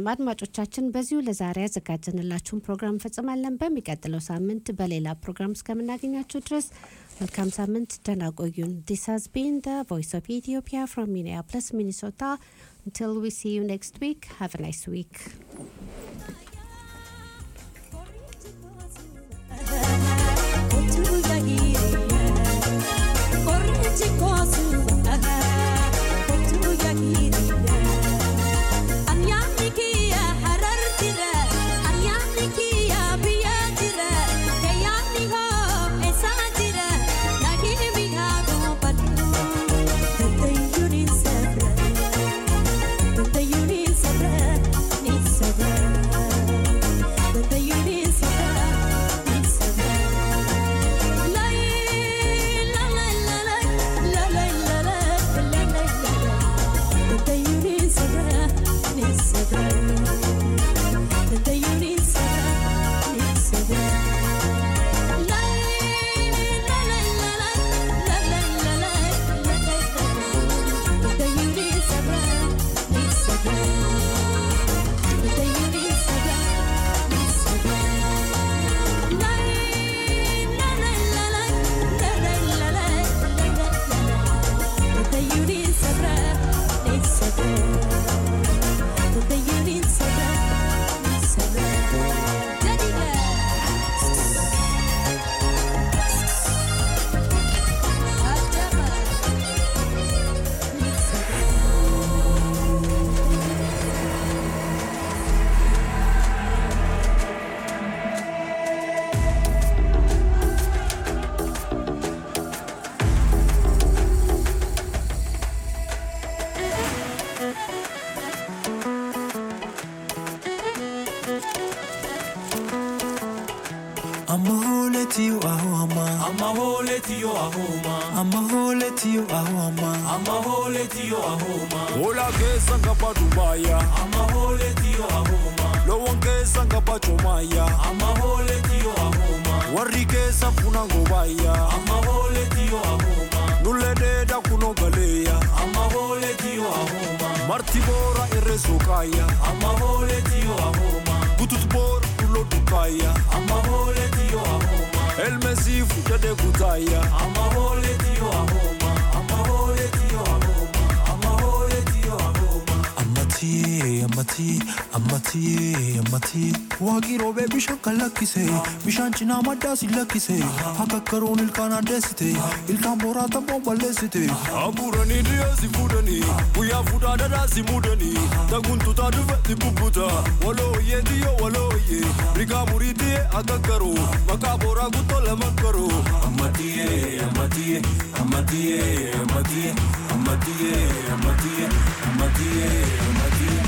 አይደለም። አድማጮቻችን በዚሁ ለዛሬ ያዘጋጀንላችሁን ፕሮግራም እንፈጽማለን። በሚቀጥለው ሳምንት በሌላ ፕሮግራም እስከምናገኛችሁ ድረስ መልካም ሳምንት፣ ደህና ቆዩን። ዲስ ሃዝ ቢን ደ ቮይስ ኦፍ ኢትዮጵያ ፍሮም ሚኒያፖሊስ ሚኒሶታ until we see you next week have a nice week Amahole you ahoma. Amahole tiyo ahoma. Amahole you ahoma. Amahole tiyo ahoma. Ola kesa ngapa Dubaya. Amahole tiyo ahoma. Lowon kesa ngapa Chomaya. Amahole tiyo ahoma. Warri kesa funa ngobaya. Amahole tiyo ahoma. Nulededa kuno galeya. Amahole tiyo ahoma. Martibora irresokaya. Amahole tiyo ahoma. Gututbor kulo dukaya. Amahole tiyo ahoma. El mesifu dede kutaya. Amahole tiyo ahoma. Amahole tiyo ahoma. Amahole tiyo ahoma. Amati, amati, amati, amati. Waagiroobee bishaan kan lakkise bishaan cinaa maddaa si lakkise akka karoon ilkaan addeessite ilkaan booraa tabboon balleessite. Aburani dhiyeessi fuudhanii guyyaa fuudhaa dhadhaa si muudanii taguntutaa dhufetti bubbuta walooyyee tiyyoo walooyyee rigaa murii tiyyee akka garuu maqaa booraa guttoo lama garuu. Amatiye, amatiye, amatiye, amatiye, amatiye, amatiye, amatiye, amatiye.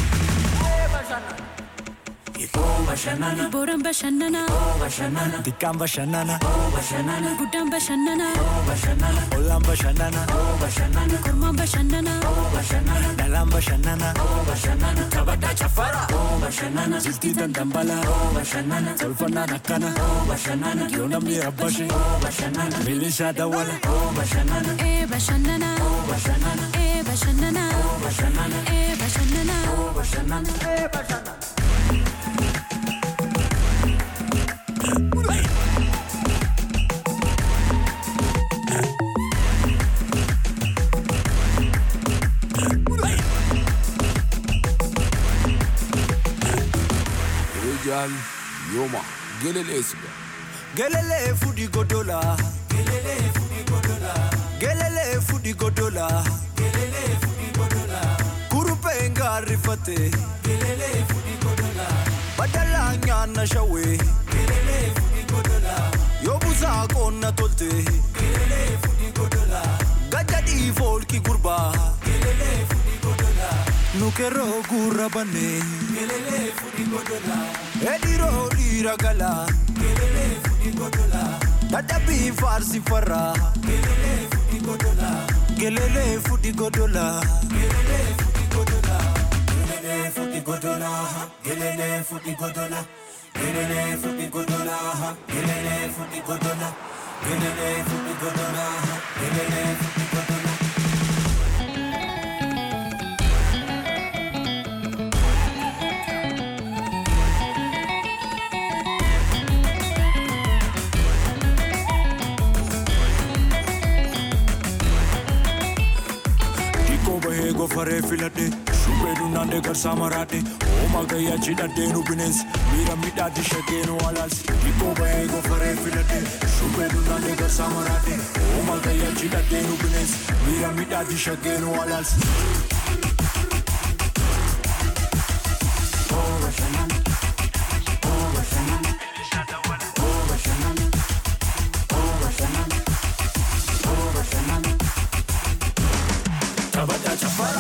Oh bashanana, Boran bashannana, oh bashanana, Dikkaan bashannana, oh bashanana, guddaan bashannana, oh bashanana, ollaan bashannana, oh bashanana, kormaan bashannana, oh bashanana, dhalaan bashannana. oh bashanana, taphataa chafara, oh bashanana, Jiltii dandambala, oh bashanana, tolfannaan akkana. oh bashanana, Yoo namni rabbashe, oh bashanana, milishaa dawwala. oh bashanana, ee bashannana, oh bashanana, ee bashannana, oh bashanana, ee bashannana. oh bashanana, eh bashanana. Ejal yoma gelele siga. Gelele fudi godola, Gelele fudi godola, gelele fudi godola. gelele fudi godola, Kurupe ngaarrifate, gelele fudi godola, badala nyaanna shawwe. gelele fudi godola, Yoo busaa qoonna tolte, gelele fudi godola, gajjadhii foolki gurbaa. gelele fudi godola, Nu kerroo gurra banne, gelele fudi godola, edhiroo dhiira gala. gelele fudi godola, Dadhabbii faarsi farra, gelele fudi godola, gelelee fudhi godola. gelele fudi godola, gelele fudi godola, gelele fudi godola, gelele fudi godola, gelele fudi godola, gelele fudi godola, gelele fudi godola. naannee garsaa maraadhe Ooma gayyaa cidhadhee nu bineensi miira midhaatti shaggee nu alaalsi Dhibboo bahee gofaree filadhe shubbee nu naannee garsaa maraadhe Ooma gayyaa cidhadhee nu bineensi miira midhaatti shaggee nu alaalsi. Taphataa chaffara.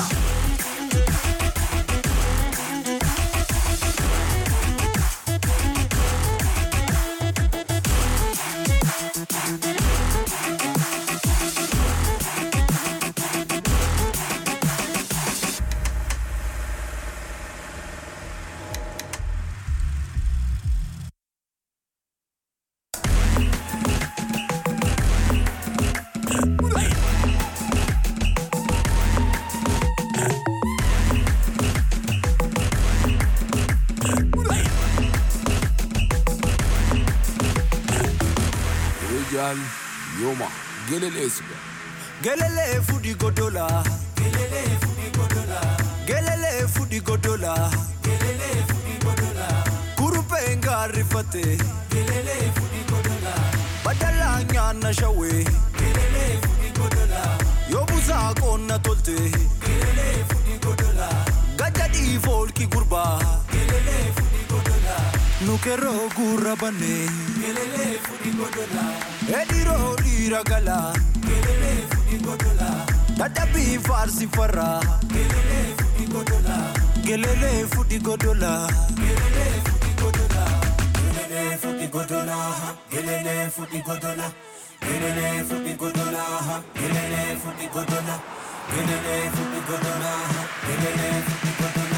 Rijal Yoma Gelelesiga Gelele fudi godola. Gelele fudi godola. Gelele fudi godola. Gelele fudi godola. Kurupe ngarifate. Gelele fudi godola. Badala nyana shawe. Gelele fudi godola. Yobuza konna tolte. Gelele fudi godola. Gajadi folki gurba. Gelele fudi godola. Nukero gurra bane. Gelele fudi godola. Ediro dira gala. Gelele fudi godola. Dadabi farsi farra. Gelele fudi godola. Gelele fudi godola. Gelele fudi godola. Gelele futi godola, gelele futi godola, gelele futi godola, gelele futi godola, gelele futi godola, gelele futi godola.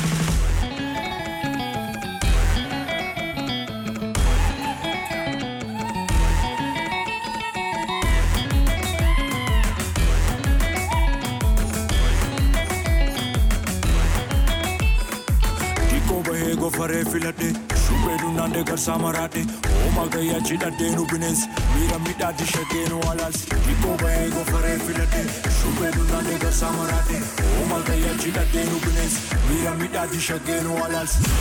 Dhiqqoo bahee gofaree filadhe shubbee dunnaandee garsaa maraadhe ooma gayyaa cidhadhee nu bineensi miira midhaatti shaggee nu alaalsi Dhiqqoo bahee gofaree filadhe shubbee dunnaandee garsaa maraadhe ooma gayyaa cidhadhee nu bineensi miira midhaatti shaggee nu alaalsi.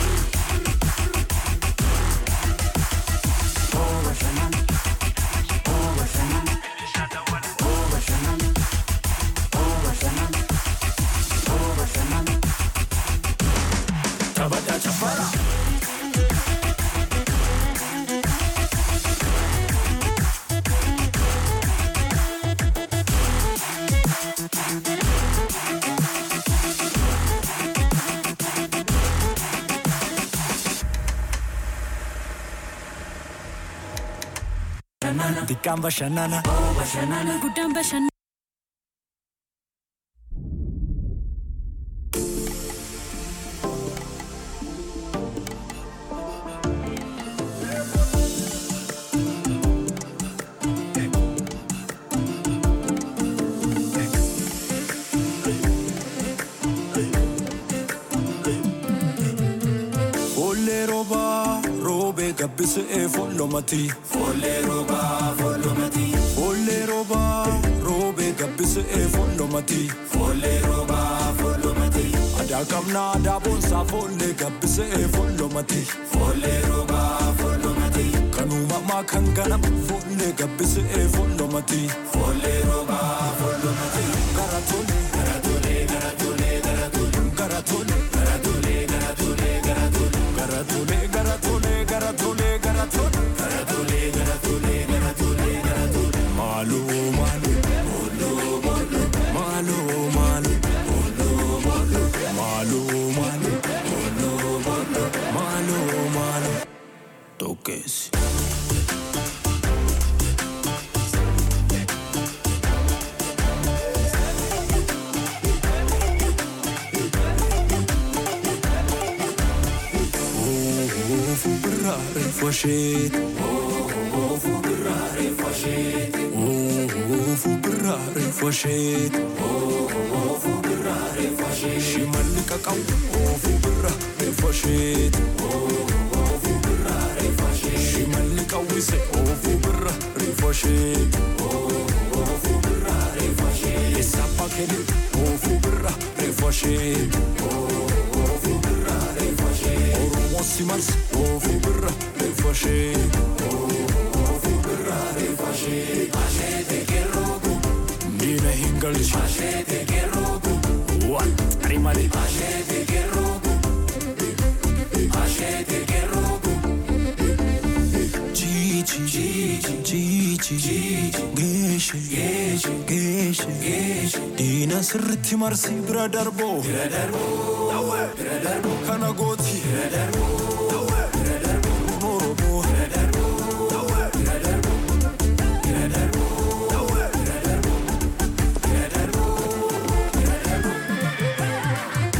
Taphataa chaffara. Xiqqaan bashannana. Guddaan bashannana. Folle roba, robe gabbise e follomati. Folle roba, follomati, Folle roba, robe gabbise e follomati. folle roba, follomati, Ada kamna ada bonsa folle gabbise e follomati. folle roba, follomati, Kanuma ma kan ganam folle gabbise e follomati. folle roba, follomati. Garatole, Garatole, garatole, garatole, garatole, garatole, garatole, garatole, garatole, garatole, garatole, garatole. garatole, garatole, garatole, garatole. Malu, malu, malu, malu, malu, malu, malu, malu. Toques. Fubrare fascete Oh, fubrare fascete Oh, fubrare fascete Oh, fubrare fascete Shimalli kakau Oh, fubrare fascete Oh, fubrare fascete Shimalli kawise Oh, fubrare fascete Oh, fubrare fascete Esappa kele Oh, fubrare fascete Oh, sirritti marsi oofuu birra reeffa ishee oofuu birra reeffa ishee asheete kerroogu miila hin galchi asheete kerroogu waan tarii malee asheete kerroogu asheete kerroogu Gigi, Gigi, Gigi, Geeshe, Geeshe, Geeshe, Geeshe. Diina sirritti marsi bira darboo. Bira darboo. Bira darboo. Kana gooti. Bira darboo. Bira darboo. Oromoo. Bira darboo. Bira darboo. Bira darboo. Bira darboo. Bira darboo. Bira darboo.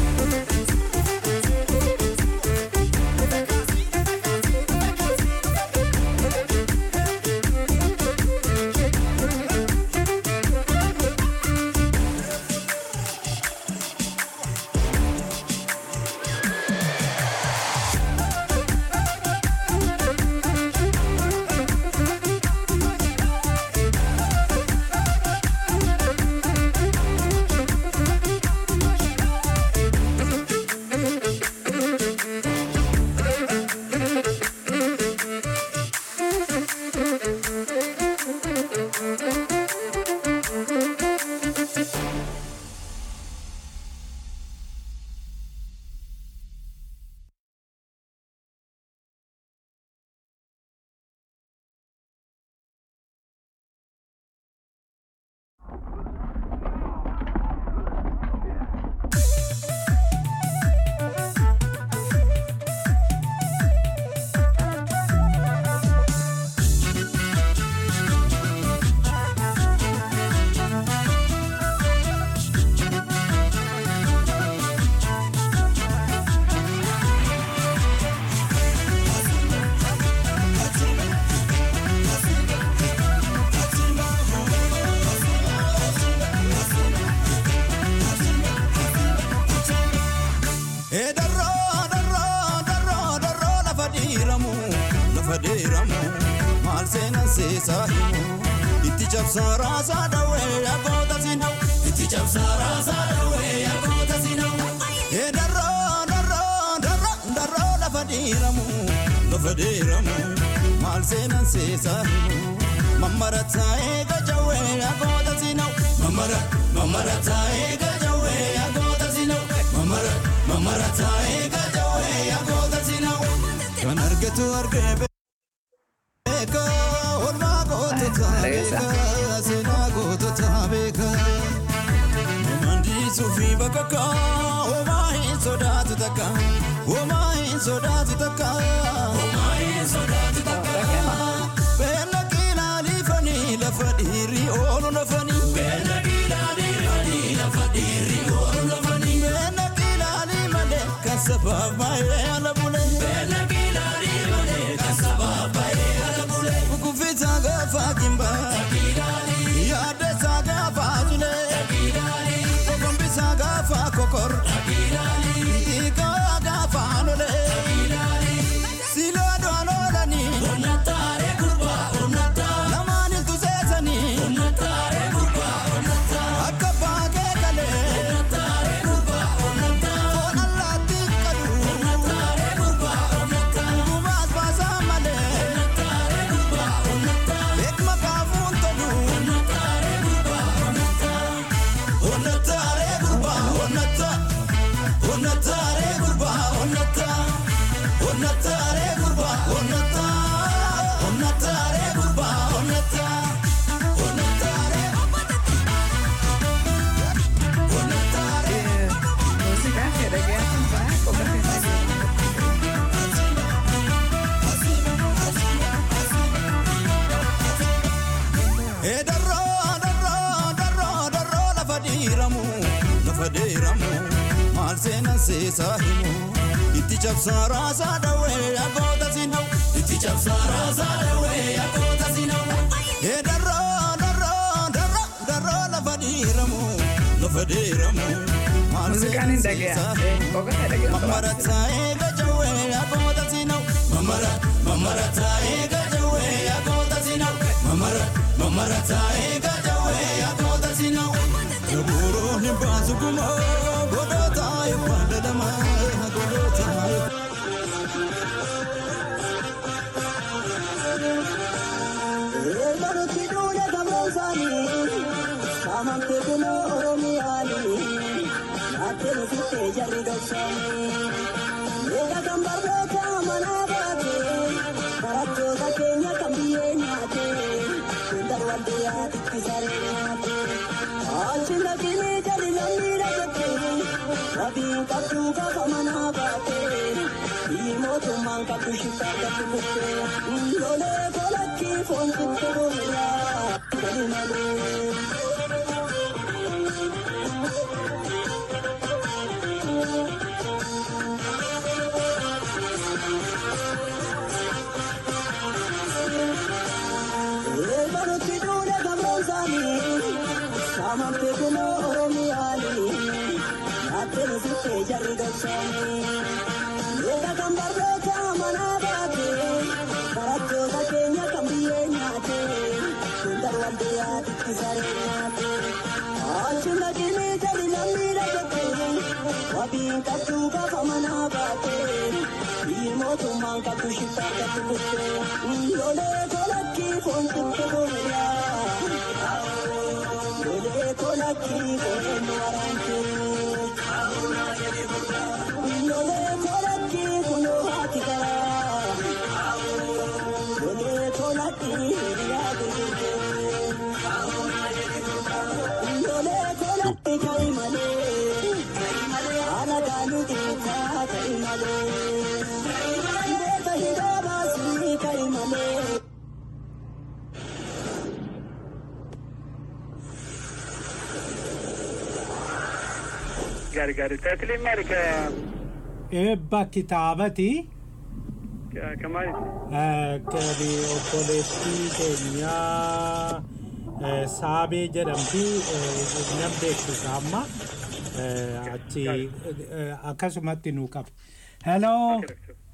Ee darroo darroo darroo darroo lafa dhiiramu lafa dhiiramu maal seenan seesaa himu itti cabsaa raasaa dhawee yagoota sinau itti cabsaa raasaa dhawee yagoota sinau. Ee darroo darroo darroo darroo lafa dhiiramu lafa dhiiramu maal seenan seesaa himu mammarataa eega jawee yagoota sinau mammara mammarataa eega jawee yagoota sinau mammara mammarataa eega jawee yagoota sinau kan argatu argee beeka olmaa gootota beeka seenaa gootota beeka Mandisuu fi bakka homaa hin sodaatu takka homaa hin sodaatu takka homaa hin sodaatu takka beela qilaalifanii lafa dhiirri oolu lafanii beela qilaalifanii lafa dhiirri oolu lafanii beela qilaalii malee kan sabaaf baay'ee ala bulee beela qilaalii malee kan sabaaf baay'ee ala bulee kukufisaa gaafa kimbaa yaaddeessaa gaafa tulee kokombisaa gaafa kokor dhiigaa gaafa lolee silaa du'an oolanii lamaan iltu seesanii akka baagee galee foon allaattii qadu gubaas baasaa malee beekma kaafuun tolu onnataalee gurbaa onnata onnataalee gurbaa onnata onnataalee gurbaa onnata onnataalee gurbaa onnata onnataalee onnataalee. Música que reggaeton black o Ee darroo darroo darroo darroo lafa dhiiramu lafa dhiiramu maal seenan seesaa himu itti cabsaa raasaa dhawee yagoota sinau itti cabsaa raasaa dhawee yagoota sinau. Ee darroo darroo darroo darroo lafa dhiiramu lafa dhiiramu maal Muuziqaan hin dhaga'a. Boqota dhaga'a. Mamarataa eega jawwee yagoota sinau mamara mamarataa eega jawwee yagoota sinau mamara mamarataa eega jawwee yagoota sinau. Gabuuroo hin baasu gumaa godhootaa yookaan dhadhamaa godhootaa yookaan. Saamamte kunoo Oromiyaanii naattee nufittee jarri dhoksaanii. Eega kan barnoota manaa baatee barattoota keenya kan biyyee nyaatee hundar waldiyaa itti saree nyaatee. Achi naqinee jarri lammii dhagattee wabii qabduu gaafa manaa baatee biyyi mootummaan qabdu shiftaa qabdu kuttee lolee kolakkii foon kuttee booyaa gadi malee. Eegalutti duudha gamroomsaanii saamamte kunoo Oromiyaanii naattee nufittee jarri dhoksaanii. Eega kan barnoota manaa baatee barattoota keenya kan biyyee nyaatee hundar waldiyaa itti saree nyaatee. Achi naqinee jarri lammii dhagattee wabiin qabduu gaafa manaa baatee biyyi mootummaan qabdu shiftaa qabdu kuttee lolee kolakkii foon kuttee booyaa lolee kolakkii foon waraantee lolee kolakkii kunoo haati garaa lolee kolakkii hiriyaa gurgurtee lolee kolakkii kai malee haala gaanii xiqqaa kai malee beeka hidhaa baasii kai malee. Gaarii gaarii taatiliin maali ka eebba kitaabati ka- ka maali? eh, kani obboleettii keenyaa eh, saabee jedhamti eh, nan beeksisa amma eh, achi eh, akkasumatti nuu qaba heloo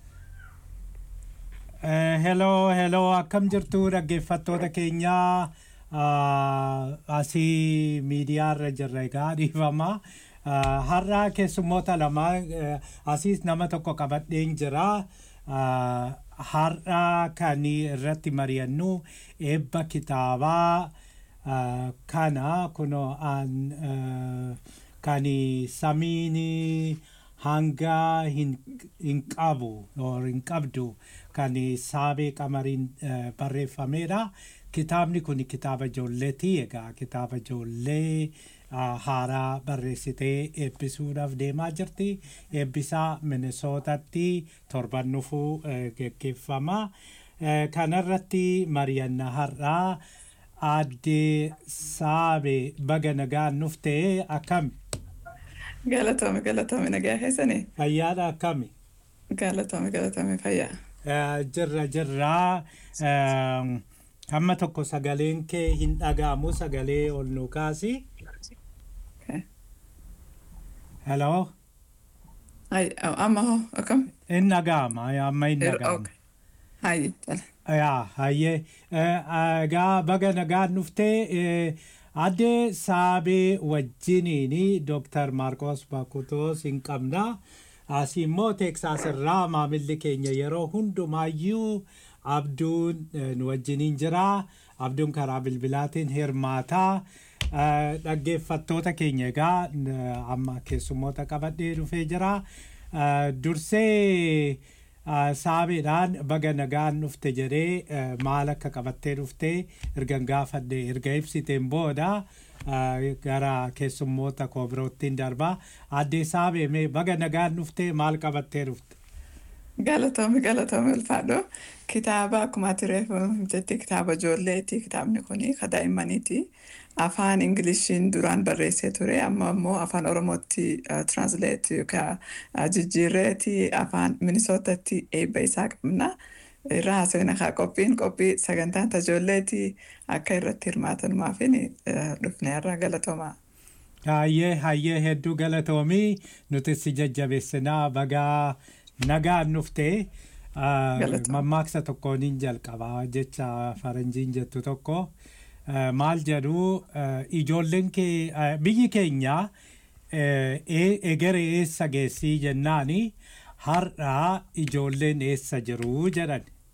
Eh, hello, hello, akkam jirtu dhaggeeffattoota keenyaa Ah, asii miidiyaa irra jirra egaa dhiifama. Ah, Har'a keessummoota lama eh, asiis nama tokko qabadheen jira. Ah, Har'a kan irratti mari'annu eebba kitaabaa ah, kana kunoo an eh, kan samiin hanga hin hin qabu or hin qabdu kan saabee qamariin eh, barreeffamedha. Kitaabni kun kitaaba ijoolleeti egaa kitaaba ijoollee ah, haaraa barreessitee eebbisuudhaaf deemaa jirti. Eebbisaa Minisootatti torban dhufuu eh, geggeeffama. Eh, Kanarratti mari'annaa har'aa aadde saabee baga nagaan nuftee akkami? Galatoome galatoome nagaa keessanii Fayyaadha akkami? galatoome galatoome fayyaa. Eh, jirra jirra Ehm, hamma tokko sagaleen kee hin dhaga'amu sagalee ol nu kaasi Okay. hello Hai amma hoo akkam? hin dhaga'ama amma hin Er- dhaga'ama okay. Hai jala. yaa hayyee Eh, egaa baga nagaan dhuftee eh, adde saabee wajjiniin dooktar maarqos bakutoos hin qabna asii immoo teeksaas irraa maamilli keenya yeroo hundumaayyuu abduun eh, nu wajjiniin jira abduun karaa bilbilaatiin hirmaataa Eh, dhaggeeffattoota keenya egaa eh, amma keessummoota qabadhee dhufee jira Eh, dursee Ah, saabeedhaan baga nagaan dhufte jedhee eh, maal akka qabattee dhufte ergan gaafadhe erga ibsiteen booda ah, gara keessummoota koo biroottiin darba addee saabee mee baga nagaan dhufte maal qabattee dhufte Galatoome galatoome ulfaadho. Kitaaba akkuma ati reefu jetti kitaaba ijoolleeti. Kitaabni kun kan daa'immaniiti. Afaan Ingiliishiin duraan barreessee ture amma immoo afaan Oromootti translate yookaan ah, jijjiirreeti afaan Minisootatti eebba isaa qabna. Irra haasawina kaa qophiin qophii sagantaan tajoolleeti akka irratti hirmaatanumaafin dhufne irraa galatoomaa. hayyee hayyee hedduu galatoomii nuti si jajjabeessinaa bagaa nagaan dhufte Ah, Galatoom. mammaaksa tokkoon hin jalqabaa jecha faranjiin jettu tokko Ah, maal jedhu ah, ijoolleen kee ah, biyyi keenya eh, e- egere eessa geessii jennaani har'aa ijoolleen eessa jiru jedhan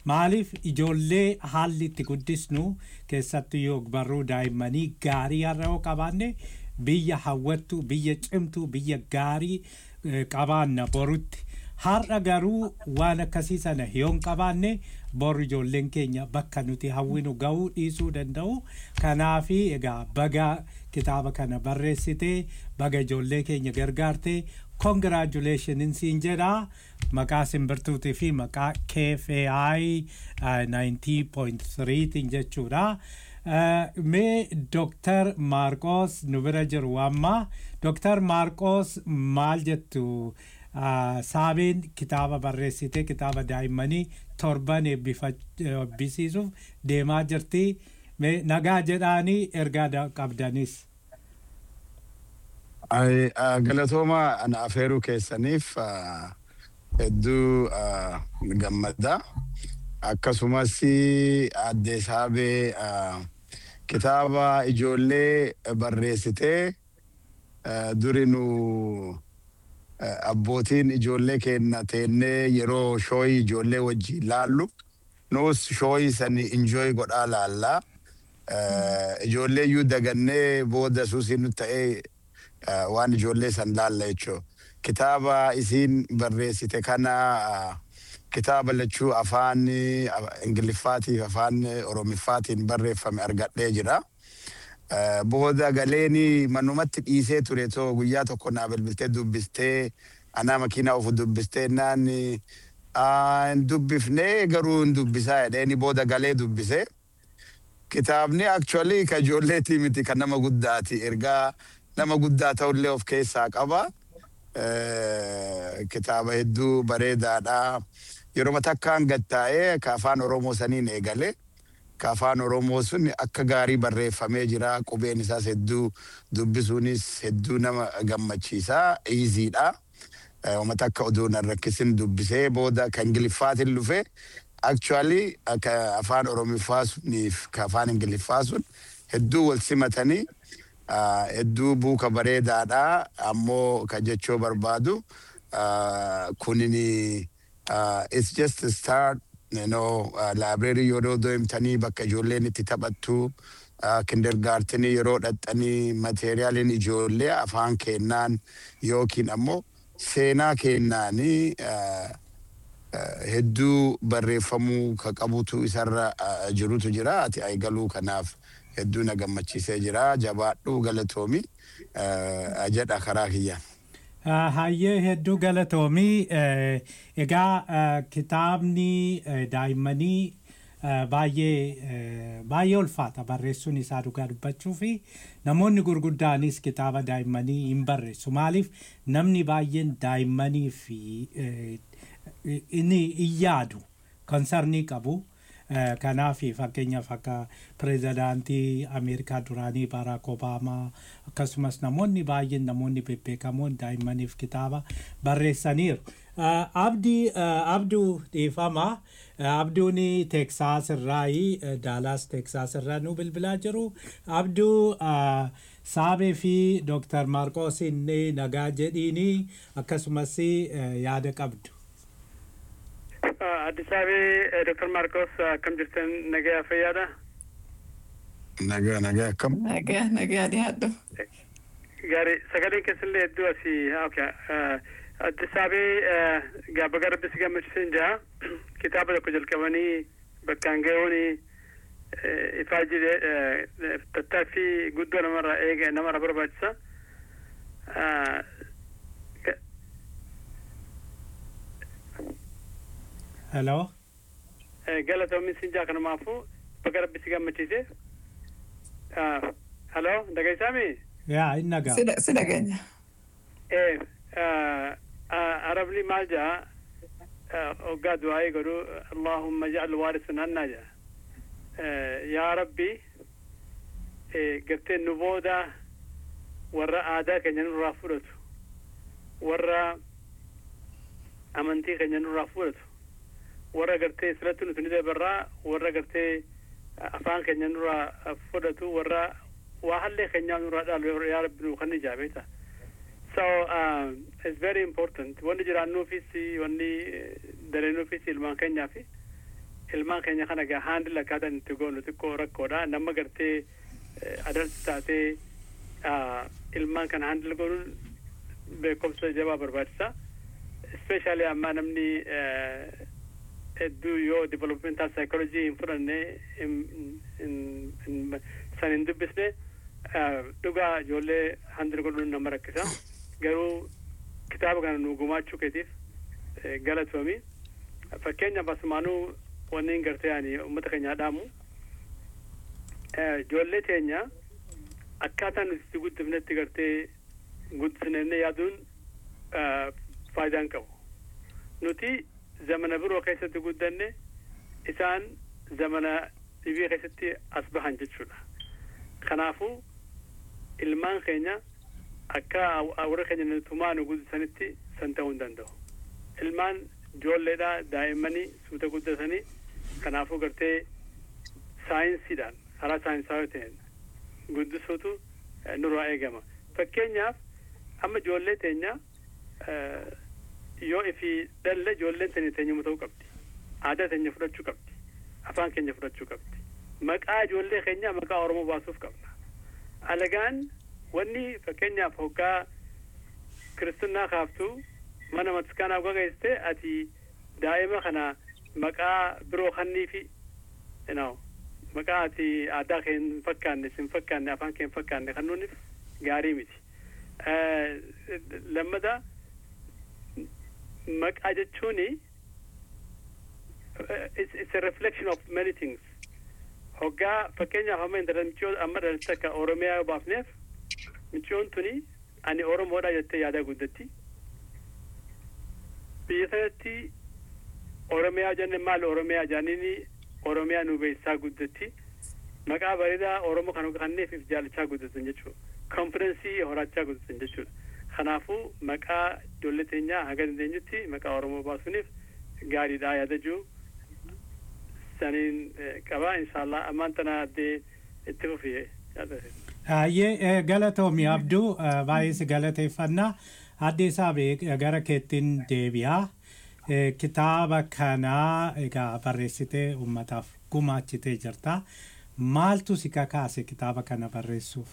maaliif ijoollee haalli itti guddisnu keessattuu yoo barruu daa'immanii gaarii har'a yoo qabaanne biyya hawwattu biyya cimtu biyya gaarii eh, qabaanna borutti har'a garuu waan akkasii sana yoo hin qabaanne bor ijoolleen keenya bakka nuti hawwinu ga'uu dhiisuu danda'u kanaafi egaa baga kitaaba kana barreessitee baga ijoollee keenya gargaartee congratulationin siin jedha maqaa simbirtuutii fi maqaa KFAI uh, 90.3 tiin jechuudha. Uh, mee Dr. Maarqos nu bira jiru amma Dr. Maarqos maal jettu uh, saabeen kitaaba barreessitee kitaaba daa'immanii torban eebbifa- eebbisiisuuf deemaa jirti mee nagaa jedhaanii ergaa da- qabdanis. Ay, ah, galatooma ana afeeruu keessaniif ah, hedduu ah, gammada. Akkasumas addee saabee ah, kitaaba ijoollee barreessitee ah, duri nu ah, abbootiin ijoollee keenya teennee yeroo shooyii ijoollee wajjin laallu nus shooyii sani injooy godhaa laallaa. Ah, Ijoollee iyyuu dagannee booda suusii nu ta'ee uh, waan ijoollee san laalla jechuu kitaaba isiin barreessite kana uh, kitaaba lachuu afaan uh, ingiliffaatiif afaan oromiffaatiin barreeffame argadhee jira. Uh, booda galeeni manumatti dhiisee ture too guyyaa tokko naa bilbiltee dubbistee anaa makiinaa ofu dubbistee naan uh, hin dubbifnee garuu hin dubbisaa jedheeni booda galee dubbisee. Kitaabni actually ka ijoolleetii miti kan nama guddaati. Ergaa nama guddaa ta'ullee of keessaa qaba. Eh, Kitaaba hedduu bareedaadha. Yeroo takkaan gattaa'ee ka afaan Oromoo saniin eegale. Ka afaan Oromoo sun akka gaarii barreeffamee jira. Qubeen isaas hedduu dubbisuunis hedduu nama gammachiisa. Iiziidha. Wama takka oduu nan rakkisin dubbisee booda kan Ingiliffaatiin dhufe. Actually akka afaan Oromiffaa suniif ka afaan Ingiliffaa sun hedduu wal simatanii ah, hedduu buuka bareedaadha ammoo ka jechoo barbaadu ah, kunini ah, it's just a start you know uh, library yeroo deemtanii bakka ijoolleen itti taphattu uh, kindergaartenii yeroo dhaxxanii materiyaaliin ijoollee afaan kennaan yookiin ammoo seenaa kennaanii uh, uh, hedduu barreeffamuu ka qabutu isarra uh, jirutu jira ati eegaluu kanaaf hedduu na gammachiisee jira jabaadhuu galatoomi uh, jedha karaa kiyyaan. Uh, Hayyee hedduu galatoomii eh, egaa uh, kitaabni eh, daa'immanii uh, baay'ee eh, baay'ee ulfaata barreessuun isaa dhugaa dubbachuu fi namoonni gurguddaanis kitaaba daa'immanii hin barreessu maaliif namni baay'een daa'immanii fi eh, inni hin yaadu konsarnii qabu. Eh, kanaaf fakkeenyaaf akka pirezidaantii ameerikaa duraanii baaraak obaamaa akkasumas namoonni baay'een namoonni bebbeekamoon daa'immaniif kitaaba barreessaniiru. Eh, Abdii eh, Abduu dhiifama. Eh, Abduun Teeksaas irraayi Daalaas Teeksaas irraa nu bilbilaa jiru. Abduu eh, Saabee fi Dooktar Maarqoos inni nagaa jedhiini akkasumas eh, yaada qabdu. Addis Abee Dr. Marcos akkam jirtan nagaa fayyaadha. Nagaa nagaa akkam. Nagaa nagaa dhiyaadhu. Gaarii sagaleen keessallee hedduu asii okay. Addis Abee gaafa gara bisi gammachiisan jira. Kitaaba tokko jalqabanii bakkaan ga'uun ifaa jire tattaaffii guddoo namarraa eega namarraa barbaachisa. Hello. galatoomin siin jaa kanumaafu bakka rabbi si gammachiise. Haloo dhaggeessaami? Yaa hin nagaa. Si- Si dhageenya. Eh, arabni maal jaa hoggaa du'aa'ii godhu Allahumma ja'al waarisan hannaa jaa. Yaa Rabbi gartee nu booda warra aadaa keenya nurraa fudhatu warra amantii keenya nurraa fudhatu warra gartee silatti nuti ni dabarraa warra gartee afaan keenya nurraa fudhatu warra waa hallee keenyaa nurraa dhaalu yaa rabbi nuu kan ijaabeeta. So uh, it's very important. Wanni jiraannuufis wanni dareenuufis ilmaan keenyaaf ilmaan keenya kana gaa haandil akkaataan itti goonu xiqqoo rakkoodha nama gartee adarsi taatee ilmaan kana haandil goonuun beekumsa jabaa barbaachisa ispeeshaalii ammaa namni hedduu yoo developmental psychology hin fudhanne san hin dubbisne dhugaa ijoollee haandil godhuun nama rakkisa garuu kitaaba kana nu gumaachuu keetiif galatoomi fakkeenyaaf asumaanuu wanni gartee ani uummata keenyaa dhaamu ijoollee teenya akkaataa nuti itti guddifnetti gartee guddisnee yaaduun faayidaan qabu nuti zamana biroo keessatti guddanne isaan zamana dhibii keessatti as bahan jechuudha kanaafuu ilmaan keenya akka warra keenya tumaa nu guddisanitti san ta'uu hin danda'u ilmaan ijoolleedha daa'immanii suuta guddatanii kanaafuu gartee saayinsiidhaan karaa saayinsaawaa ta'een guddisuutu nurraa eegama fakkeenyaaf amma ijoollee teenya yoo ifi dhalle ijoolleen teenya teenyuma ta'uu qabdi aadaa teenya fudhachuu qabdi afaan keenya fudhachuu qabdi maqaa ijoollee keenya maqaa oromoo baasuuf qabna alagaan wanni fakkeenyaaf hoggaa kiristinnaa kaaftuu mana matiskaanaa gaggeessite ati daa'ima kana maqaa biroo kanniifi you maqaa ati aadaa kee hin fakkaanne sin fakkaanne afaan kee hin fakkaanne kannuunif gaarii miti lammata maqaa jechuuni it's a reflection of many things hoggaa fakkeenyaaf amma intala michoo amma dhalate akka oromiyaa yoo baafneef michoon tuni ani oromoodha jettee yaadaa guddatti biyya sanatti oromiyaa jenne maal oromiyaa jaanini oromiyaa nu beeksisaa guddatti maqaa bareedaa oromoo kan kanneef if jaalachaa guddatan jechuudha konfidensii horachaa guddatan jechuudha kanaafuu maqaa ijoollee teenyaa haga dandeenyutti maqaa oromoo baasuuniif gaariidha yaada jiru saniin qaba inshaallah ammaan tana addee itti fufii Ayyee galatoomi abduu baay'ee si galateeffannaa addee saabee gara keettiin deebi'aa. kitaaba kanaa egaa barreessitee uummataaf gumaachitee jirta. Maaltu si kakaase kitaaba kana barreessuuf?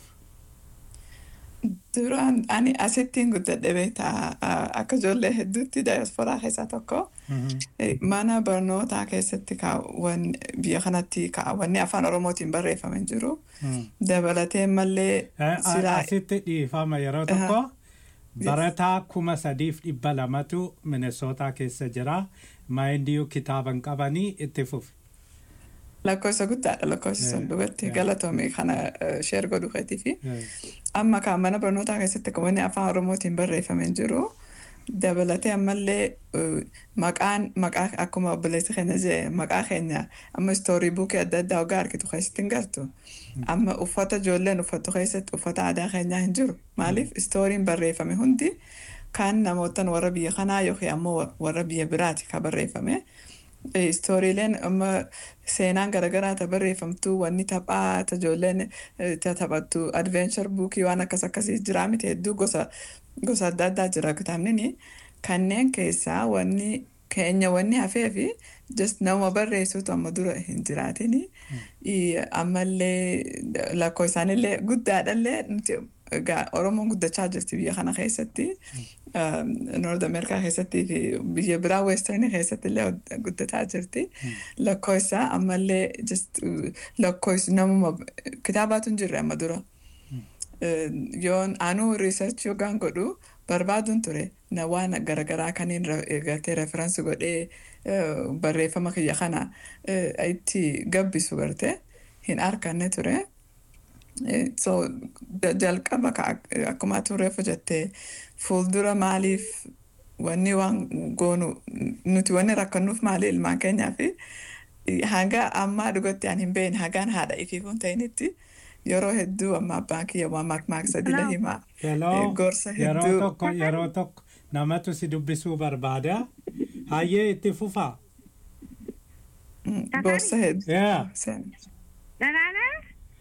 Duraan ani asittiin guddadhe beektaa akka ijoollee hedduutti daayisporaa keessaa tokko mana barnootaa keessatti biyya kanatti wanni afaan oromootiin barreeffame jiru dabalatee mallee Asitti dhiifama yeroo tokko. barataa kuma sadiif dhibba lamatu minesootaa keessa jira maayindiyuu kitaaban qabanii itti fufi. lakkoofsa guddaadha lakkoofsi sun dhugatti galatoomii kana sheer godhu keetiifi amma kan mana barnootaa keessatti kan wanni afaan oromootiin barreeffame jiru dabalatee ammallee maqaan maqaa akkuma obboleessi keenya jee maqaa keenya amma istoorii buukii adda addaa hoggaa argitu keessatti hin gartu amma uffata ijoolleen uffattu keessatti uffata aadaa keenyaa hin jiru maaliif istooriin barreeffame hundi kan namootan warra biyya kanaa yookiin ammoo warra biyya biraati kan barreeffame. istooriileen amma seenaan garaagaraa ta barreeffamtu wanni taphaa ta ijoolleen ta taphattu adventure buukii waan akkas akkasii jira miti hedduu gosa gosa adda addaa jira kitaabni kanneen keessaa wanni keenya wanni hafee fi just nama barreessuutu amma dura hin jiraatin ammallee lakkoo isaanillee guddaadhallee nuti egaa oromoon guddachaa jirti biyya kana keessatti noord ameerikaa keessatti fi biyya biraa weestarnii keessatti illee guddataa jirti lakkoo isaa ammallee just lakkoo namuma kitaabaatu hin jirre amma dura yoon anuu riisarchi yookaan godhu barbaaduun ture na waan garaagaraa kaniin gartee referensi godhee barreeffama kiyya kana itti gabbisu garte hin arganne ture. so jalqaba akkuma turreef jettee fuuldura maaliif wanni waan goonu nuti wanni rakkannuuf maali ilmaan keenyaa fi hanga ammaa dhugatti aan hin beekne hagaan haadha ifiifuun ta'initti yeroo hedduu amma abbaan kiyya waan maakmaaksadile himaa gorsa Yeroo hedduu tokko yeroo tokko namatu si dubbisuu barbaada. Hayyee itti fufaa. gorsa hedduu Yeah. ደህና ነህ?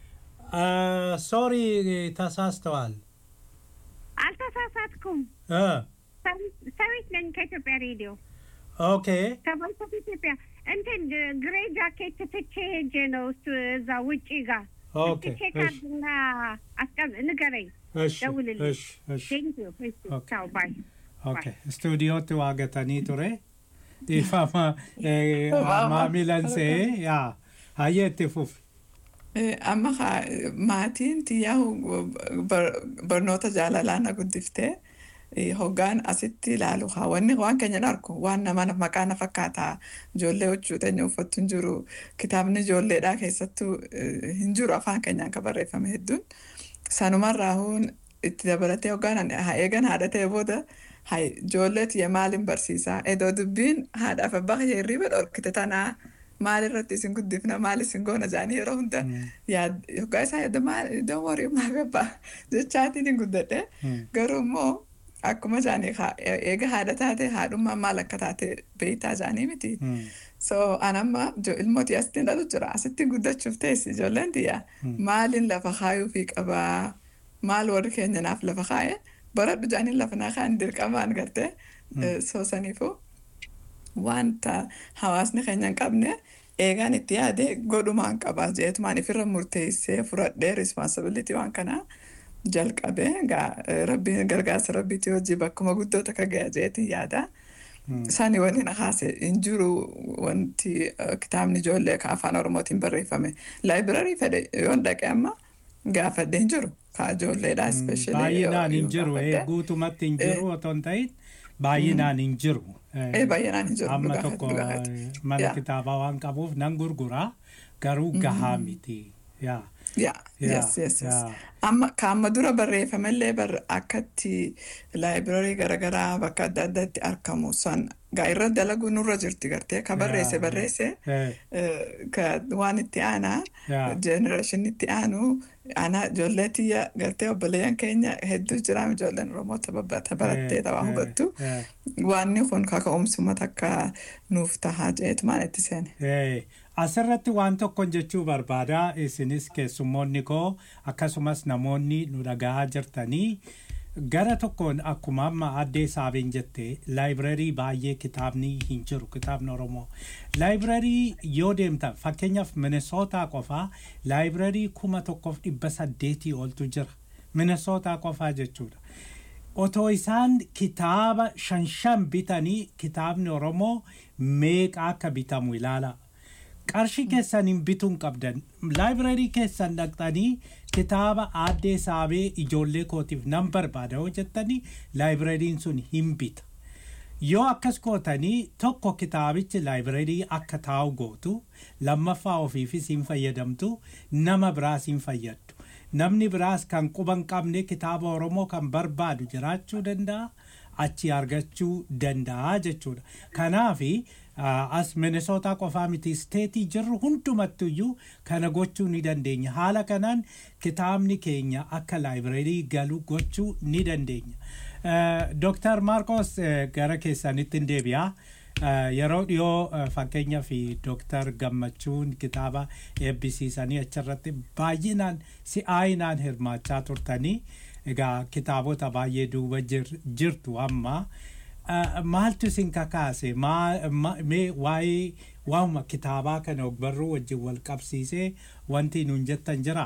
ሶሪ ተሳስተዋል። አልተሳሳትኩም። እ ሰዊት ነኝ ከኢትዮጵያ ሬዲዮ። ኦኬ ከቮይስ ኦፍ ኢትዮጵያ እንትን ግሬ ጃኬት ትቼ ሄጄ ነው እሱ እዛ ውጪ ጋር ኦኬ ትቼ ካርድና አስቀም ንገረኝ፣ እሺ ደውልልኝ። እሺ እሺ ቴንክ ዩ ኦኬ ቻው ባይ ኦኬ ስቱዲዮtti waa gatanii ture dhiifama eh, maamilan se'ee yaa hayyee itti fufi Eh, amma kaa- maatiin tiyyaa bar- barnoota jaalalaa na guddiftee eh, hoggaan asitti ilaalu haa wanni waan keenya hin arku waan nama maqaa na fakkaata ijoollee huccuu teenya uffattu hin jiru kitaabni ijoolleedhaa keessattuu eh, hin jiru afaan keenyaan kan barreeffame hedduun sanumarraa huun itti dabalatee hoggaan ani haa eegan haadha ta'e booda haa ijoollee tiyya maaliin barsiisaa edoo dubbiin haadhaaf abbaa kiyya hirriba dhorkite tanaa maal irratti isin guddifna maal isin goona jaanii yeroo hunda yaad yoggaa isaa yaada maal don't worry maaf abbaa jechaatiin hin guddadhe garuu immoo akkuma jaanii haa- eega haadha taate haadhummaan maal akka taate beeytaa jaanii miti so anamma jo- ilmooti asittiin dhalu jira asittiin guddachuuf teessi ijoolleen tiyya maaliin lafa kaayuu fi qabaa maal warri keenya naaf lafa kaaye baradhu jaaniin lafa naa kaan dirqamaan gartee so saniifuu wanta hawaasni keenya hin qabne eegaan itti yaade godhumaan qaba jeetumaan ifirra murteessee fudhadhee responsibility waan kanaa jalqabe gaa rabbiin gargaarsa rabbiitii hojii bakkuma guddoota ka gaya jeetiin yaada. Sani wanni na kaase hin jiru wanti eh, kitaabni ijoollee ka afaan oromootiin barreeffame laayibirarii fedhe yoon dhaqe amma gaafadhe hin jiru ka ijoolleedha especially baay'inaan hin jiru eh, gaafadhe. guutumatti hin jiru otoo hin ta'in baay'inaan hin jiru Eh, Eh, baay'inaan hin jiru, amma dhugaa tokko dhugaa ati. eh, mana Yeah. kitaabaa waan qabuuf nan gurguraa garuu gahaa miti yaa Yeah, Yeah, yes, yes, yes. yeah. Amma ka amma dura barreeffamellee bar akkatti laayibraarii garaagaraa bakka adda addaatti argamu san gaa irra dalaguu nurra jirti gartee ka barreesse Yeah. barreesse Eh, eh, ka waan itti aanaa Yeah. jenereeshinii itti aanu aanaa ijoollee tiyya gartee obboleeyyan keenya hedduu jira ijoolleen oromoo taphata barattee eh, taphaa eh, hubattu eh. waanni kun kaka'umsuma takka nuuf tahaa jeetumaan itti seene. Eh, asirratti waan tokkon jechuu barbaada isinis keessummoonni koo akkasumas namoonni nu dhagahaa jirtanii gara tokkoon akkuma amma addee saabeen jette laayibrarii baay'ee kitaabni hin jiru kitaabni oromoo laayibrarii yoo deemtan fakkeenyaaf minesootaa qofaa laayibrarii kuma tokkoof dhibba saddeetii oltu jira minesootaa qofaa jechuudha otoo isaan kitaaba shan shan bitanii kitaabni oromoo meeqa akka bitamu ilaala qarshii keessaniin bituun qabdan laayibrarii keessan dhaqxanii kitaaba aaddee saabee ijoollee kootiif nan barbaada yoo jettanii laayibirariin sun hin bita yoo akkas gootanii tokko kitaabichi laayibirarii akka taa'u gootu lammaffaa ofiifis hin fayyadamtu nama biraas hin fayyaddu namni biraas kan quba hin qabne kitaaba oromoo kan barbaadu jiraachuu danda'a achi argachuu danda'a jechuudha kanaafi uh, as minesootaa qofaa miti isteetii jirru hundumattuyyuu kana gochuu ni dandeenya haala kanaan kitaabni keenya akka laayibirarii galu gochuu ni dandeenya uh, Dr. Marcos uh, gara keessanitti hin deebi'a. Uh, yeroo dhiyoo uh, fakkeenyaa fi Dr. Gammachuun kitaaba eebbisiisanii achirratti baay'inaan si'aayinaan hirmaachaa turtanii egaa kitaabota baay'ee duuba jir- jirtu amma uh, maaltu isin kakaase Maa- ma- mee waa'ee waa'uma kitaabaa kana ogbarruu wajjin wal qabsiisee wanti nuun jettan jira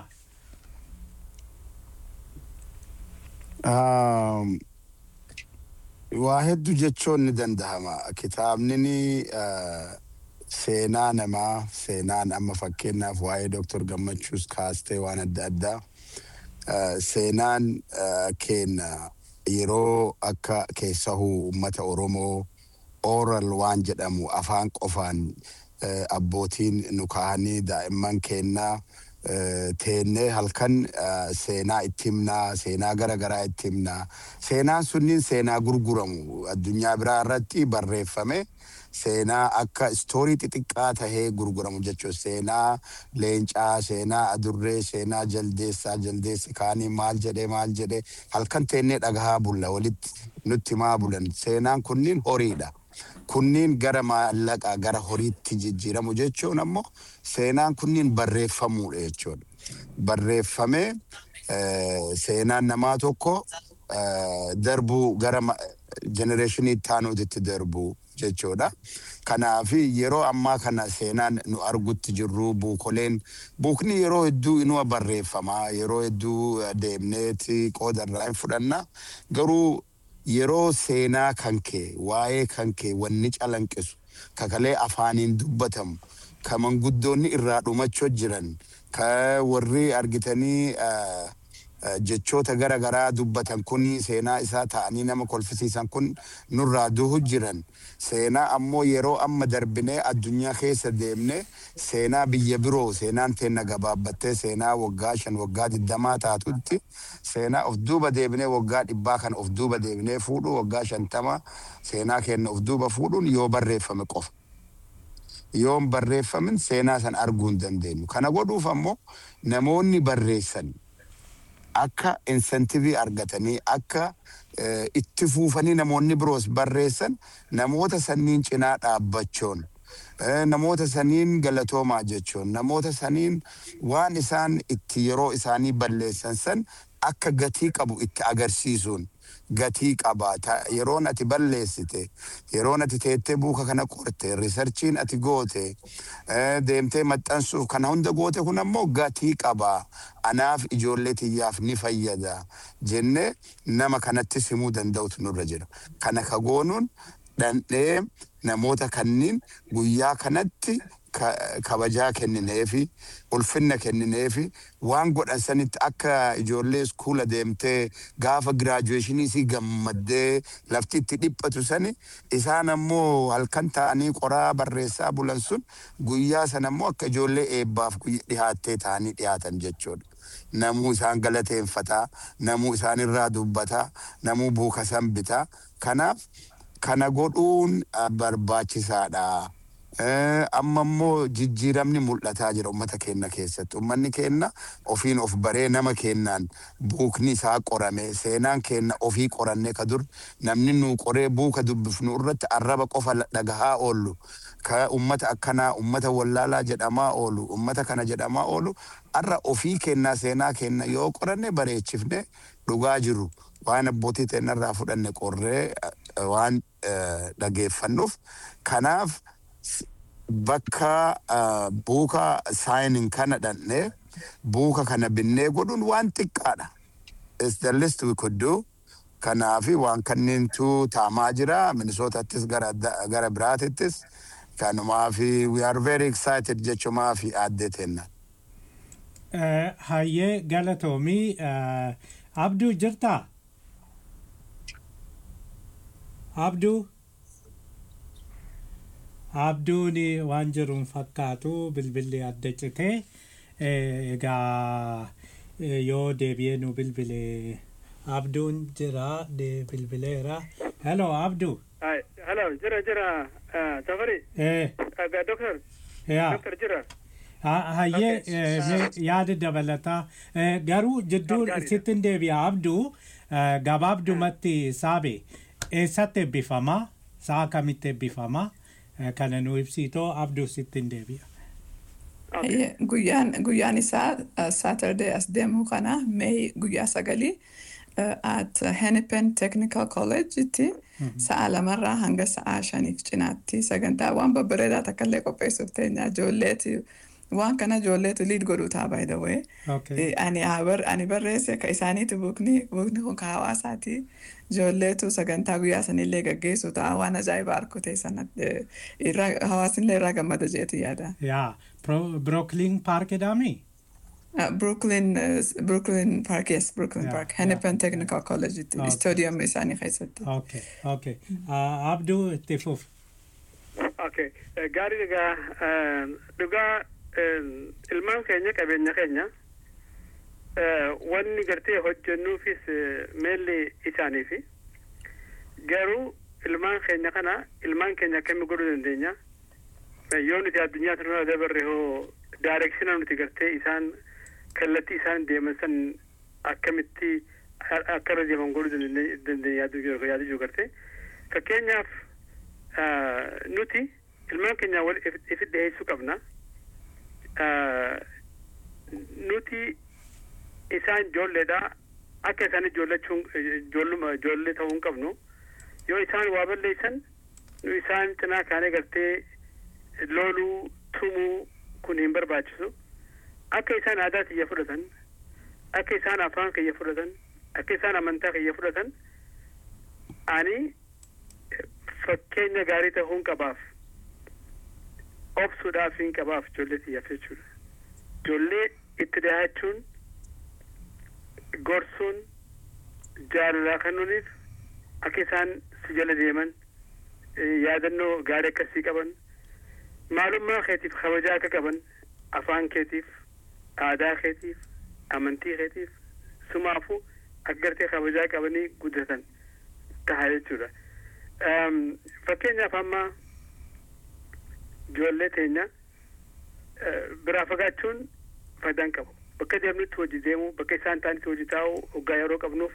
Um, waa hedduu jechuun ni danda'ama. Kitaabni uh, seenaa namaa seenaan amma fakkeenyaaf waa'ee Dooktor Gammachuus kaastee waan adda addaa uh, seenaan uh, keenya yeroo akka keessahuu uummata Oromoo oral waan jedhamu afaan qofaan uh, abbootiin nu kaa'anii daa'imman keenyaa eh, teennee halkan eh, seenaa itti himnaa seenaa gara garaa itti himnaa seenaan sunniin seenaa gurguramu addunyaa biraa irratti barreeffame seenaa akka istoorii xixiqqaa tahee gurguramu jechuudha seenaa leencaa seenaa adurree seenaa jaldeessaa jaldeessi kaanii maal jedhee maal jedhee halkan teennee dhagahaa bulla walitti nutti maa bulan seenaan kunniin horiidha. kunniin gara maallaqaa gara horiitti jijjiiramu jechuun ammoo seenaan kunniin barreeffamuudha jechuudha. Barreeffamee eh, seenaan namaa tokko eh, darbuu gara jenereeshinii itti aanuutitti darbuu jechuudha. Kanaaf yeroo ammaa kana seenaan nu argutti jirru buukoleen buukni yeroo hedduu inuma barreeffama yeroo hedduu deemneeti qooda irraa hin fudhanna garuu yeroo seenaa kan kee waa'ee kan kee wanni calanqisu kakalee afaaniin dubbatamu ka manguddoonni irraa dhumachuu jiran ka warri argitanii eh, eh, jechoota gara garaa dubbatan kun seenaa isaa ta'anii nama kolfisiisan kun nurraa duhu jiran seenaa ammoo yeroo amma darbinee addunyaa keessa deemne seenaa biyya biroo seenaan teenna gabaabbattee seenaa waggaa shan waggaa digdamaa taatutti seenaa of duuba deebinee waggaa dhibbaa kan of duuba deebinee fuudhu waggaa shantama seenaa kenna of duuba fuudhuun yoo barreeffame qofa. yoo hin barreeffamin seenaa san arguu hin dandeenyu. Kana godhuuf ammoo namoonni barreessan akka insentivii argatanii akka eh, itti fuufanii namoonni biroos barreessan namoota sanniin cinaa dhaabbachuun eh, namoota saniin galatoomaa jechuun namoota saniin waan isaan itti yeroo isaanii balleessan san akka gatii qabu itti agarsiisuun gatii qabaata yeroon ati balleessite yeroon ati teettee buuka kana qorte riisarchiin ati goote eh, deemtee maxxansuuf kana hunda goote kun ammoo gatii qabaa anaaf ijoollee tiyyaaf ni fayyada jennee nama kanatti simuu danda'utu nurra jira kana ka goonuun dhandhee namoota kanniin guyyaa kanatti ka- kabajaa kennineefi ulfinna kennineefi waan godhan sanitti akka ijoollee iskuula deemtee gaafa giraajuweeshinii isii gammaddee lafti itti dhiphatu sani isaan ammoo halkan ta'anii qoraa barreessaa bulan sun guyyaa san ammoo akka ijoollee eebbaaf guyya dhihaattee ta'anii dhiyaatan jechuudha. Namuu isaan galateeffataa, namuu isaan irraa dubbataa, namuu buuka san bitaa. Kanaaf kana godhuun ah, barbaachisaadha. Eh, amma immoo jijjiiramni mul'ataa jira ummata keenya keessatti ummanni keenya ofiin of baree nama keenyaan buukni isaa qorame seenaan keenya ofii qorannee ka dur namni nu qoree buuka dubbifnu irratti arraba qofa la- dhagahaa oollu ka ummata akkanaa ummata wallaalaa jedhamaa oolu ummata kana jedhamaa oolu arra ofii keenyaa seenaa keenya yoo qoranne bareechifne dhugaa jiru waan abbootii teenyarraa fudhanne qorree eh, waan eh, dhageeffannuuf kanaaf bakka ah, buuka saayiniin kana dhandhee buuka kana binnee godhuun waan xiqqaadha. It's the least we could do. Kanaafi waan kanneentu taamaa jira minisootattis gara adda- gara biraatittis kanumaafi we are very excited jechumaafi aaddee teenna. Eh, hayyee galatoomii eh, abduu jirtaa abduu abduun waan jiruun fakkaatu bilbilli adda citee eh, egaa eh, yoo deebi'ee nu bilbile abduun jira de bilbileera hello abduu Hai, hello, jira jira, uh, Safari, eh, uh, doctor, yaa doctor jira. Ha- hayyee Okay. eh, mee yaada dabalataa Eh, garuu jidduu Gaariidha. sittin deebi'a abduu eh, gabaabdumatti saabe eessatti eebbifama saa kamitti eebbifama Eh, kana nu ibsitoo abduu sittin deebi'a Hayyee, guyyaan guyyaan isaa Saturday as deemu kana May guyyaa sagalii uh, at Hennepin Technical College itti sa'a lamarraa hanga sa'a shaniif cinaatti sagantaa waan babbareedaa takka illee qopheessuuf teenya ijoolleeti waan kana ijoolleetu liid godhuu ta'a by the way. Okay. Eh, Ani haa bar- ani barreesse ka isaaniiti buukni buukni kun ka hawaasaati ijoolleetu sagantaa guyyaa sanillee gaggeessu ta'a waan ajaa'iba arkute sana eh, irraa hawaasinillee irraa gammada jeeti yaada. yaa Pro- brooklyn park jedhami Uh, Brooklyn, uh, Brooklyn Park, yes, Brooklyn Yeah, Park. Hennepin Technical College, itti- Okay. stadium isaanii keessatti. okay okay Ah, abduu itti fuf Okay, eh, gaarii egaa eh, dhugaa eh, ilmaan keenya qabeenya keenya eh, wanni gartee hojjennuufis eh, meelli isaaniifi garuu ilmaan keenya kana ilmaan keenya akkamii godhuu dandeenya Eh, yoo nuti addunyaa sana dabarre hoo daarekshina nuti gartee isaan kallattii isaan deeman san akkamitti a- akka irra deeman godhuu dandeenye dandeenya yaaduu jiru yaaduu jiru gartee fakkeenyaaf ah, nuti ilmaan keenya wal if ifi dhiyeessuu qabna Ah, nuti isaan ijoolleedha akka isaan ijoollechuun ijoolluma ijoollee ta'uu hin qabnu yoo isaan waa balleessan nu isaan cinaa kaanee gartee looluu tumuu kun hin barbaachisu akka isaan aadaa kiyya fudhatan akka isaan afaan kiyya fudhatan akka isaan amantaa kiyya fudhatan ani fakkeenya gaarii ta'uun qabaaf obsuudhaaf hin qabaaf ijoollee kiyyaaf jechuudha ijoollee itti dhiyaachuun gorsuun jaalalaa kennuuniif akka isaan si jala deeman yaadannoo gaarii akkasii qaban maalummaa keetiif kabajaa akka qaban afaan keetiif aadaa keetiif amantii keetiif sumaafuu akka gartee kabajaa qabanii guddatan taha jechuudha. Fakkeenyaaf amma ijoollee teenya biraa fagaachuun faayidaan qabu. Bakka deemnutti hojii deemuu, bakka isaan ta'anitti hojii taa'uu hoggaa yeroo qabnuuf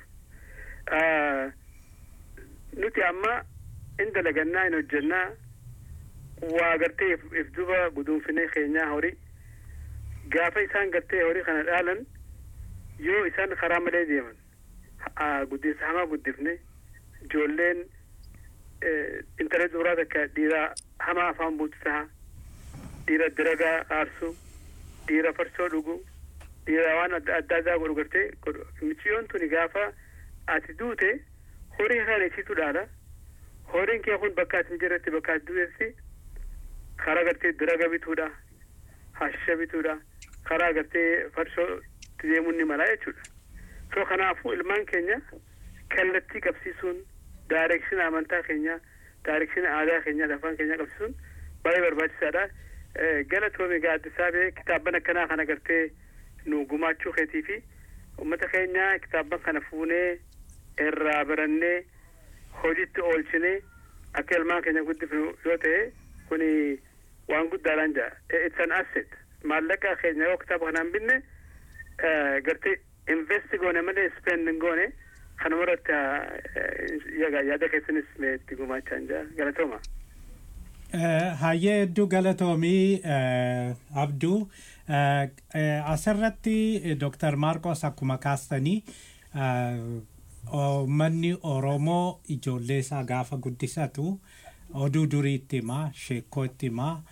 nuti amma in dalagannaa in hojjannaa waa gartee if duba guduunfinee keenyaa horii gaafa isaan gartee horii kana dhaalan yoo isaan karaa malee deeman guddinsa hamaa guddifne ijoolleen intala duraa takka dhiira hamaa afaan buutu taha dhiira diragaa aarsu dhiira farsoo dhugu dhiira waan adda addaa godhu gartee michiyoon tuni gaafa ati duute horii kana isiitu dhaala horiin kee kun bakka ati hin jirretti bakka ati duutetti karaa gartee diraga bituudha hashisha bituudha karaa gartee farsoo deemuun ni mala jechuudha so kanaafuu ilmaan keenya kallattii qabsiisuun daarekshina amantaa keenya daarekshina aadaa keenya afaan keenya qabsiisuun baay'ee barbaachisaadha galatoomi egaa addisaabee kitaabban akkanaa kana gartee nu gumaachuu keetii fi ummata keenya kitaabban kana fuunee irraa barannee hojiitti oolchinee akka ilmaan keenya guddifnu yoo ta'e kuni waan guddaadhaan jaa it's an asset maallaqa keenya yoo kitaaba kanaan binne gartee invest goone malee spend hin goone kanuma irratti yaada keessanis itti gumaachaan jaa galatooma. Hayyee hedduu galatoomii abduu asirratti Dr. Maarqos akkuma kaastanii manni Oromoo ijoollee isaa gaafa guddisatu oduu duriitti himaa sheekkootti himaa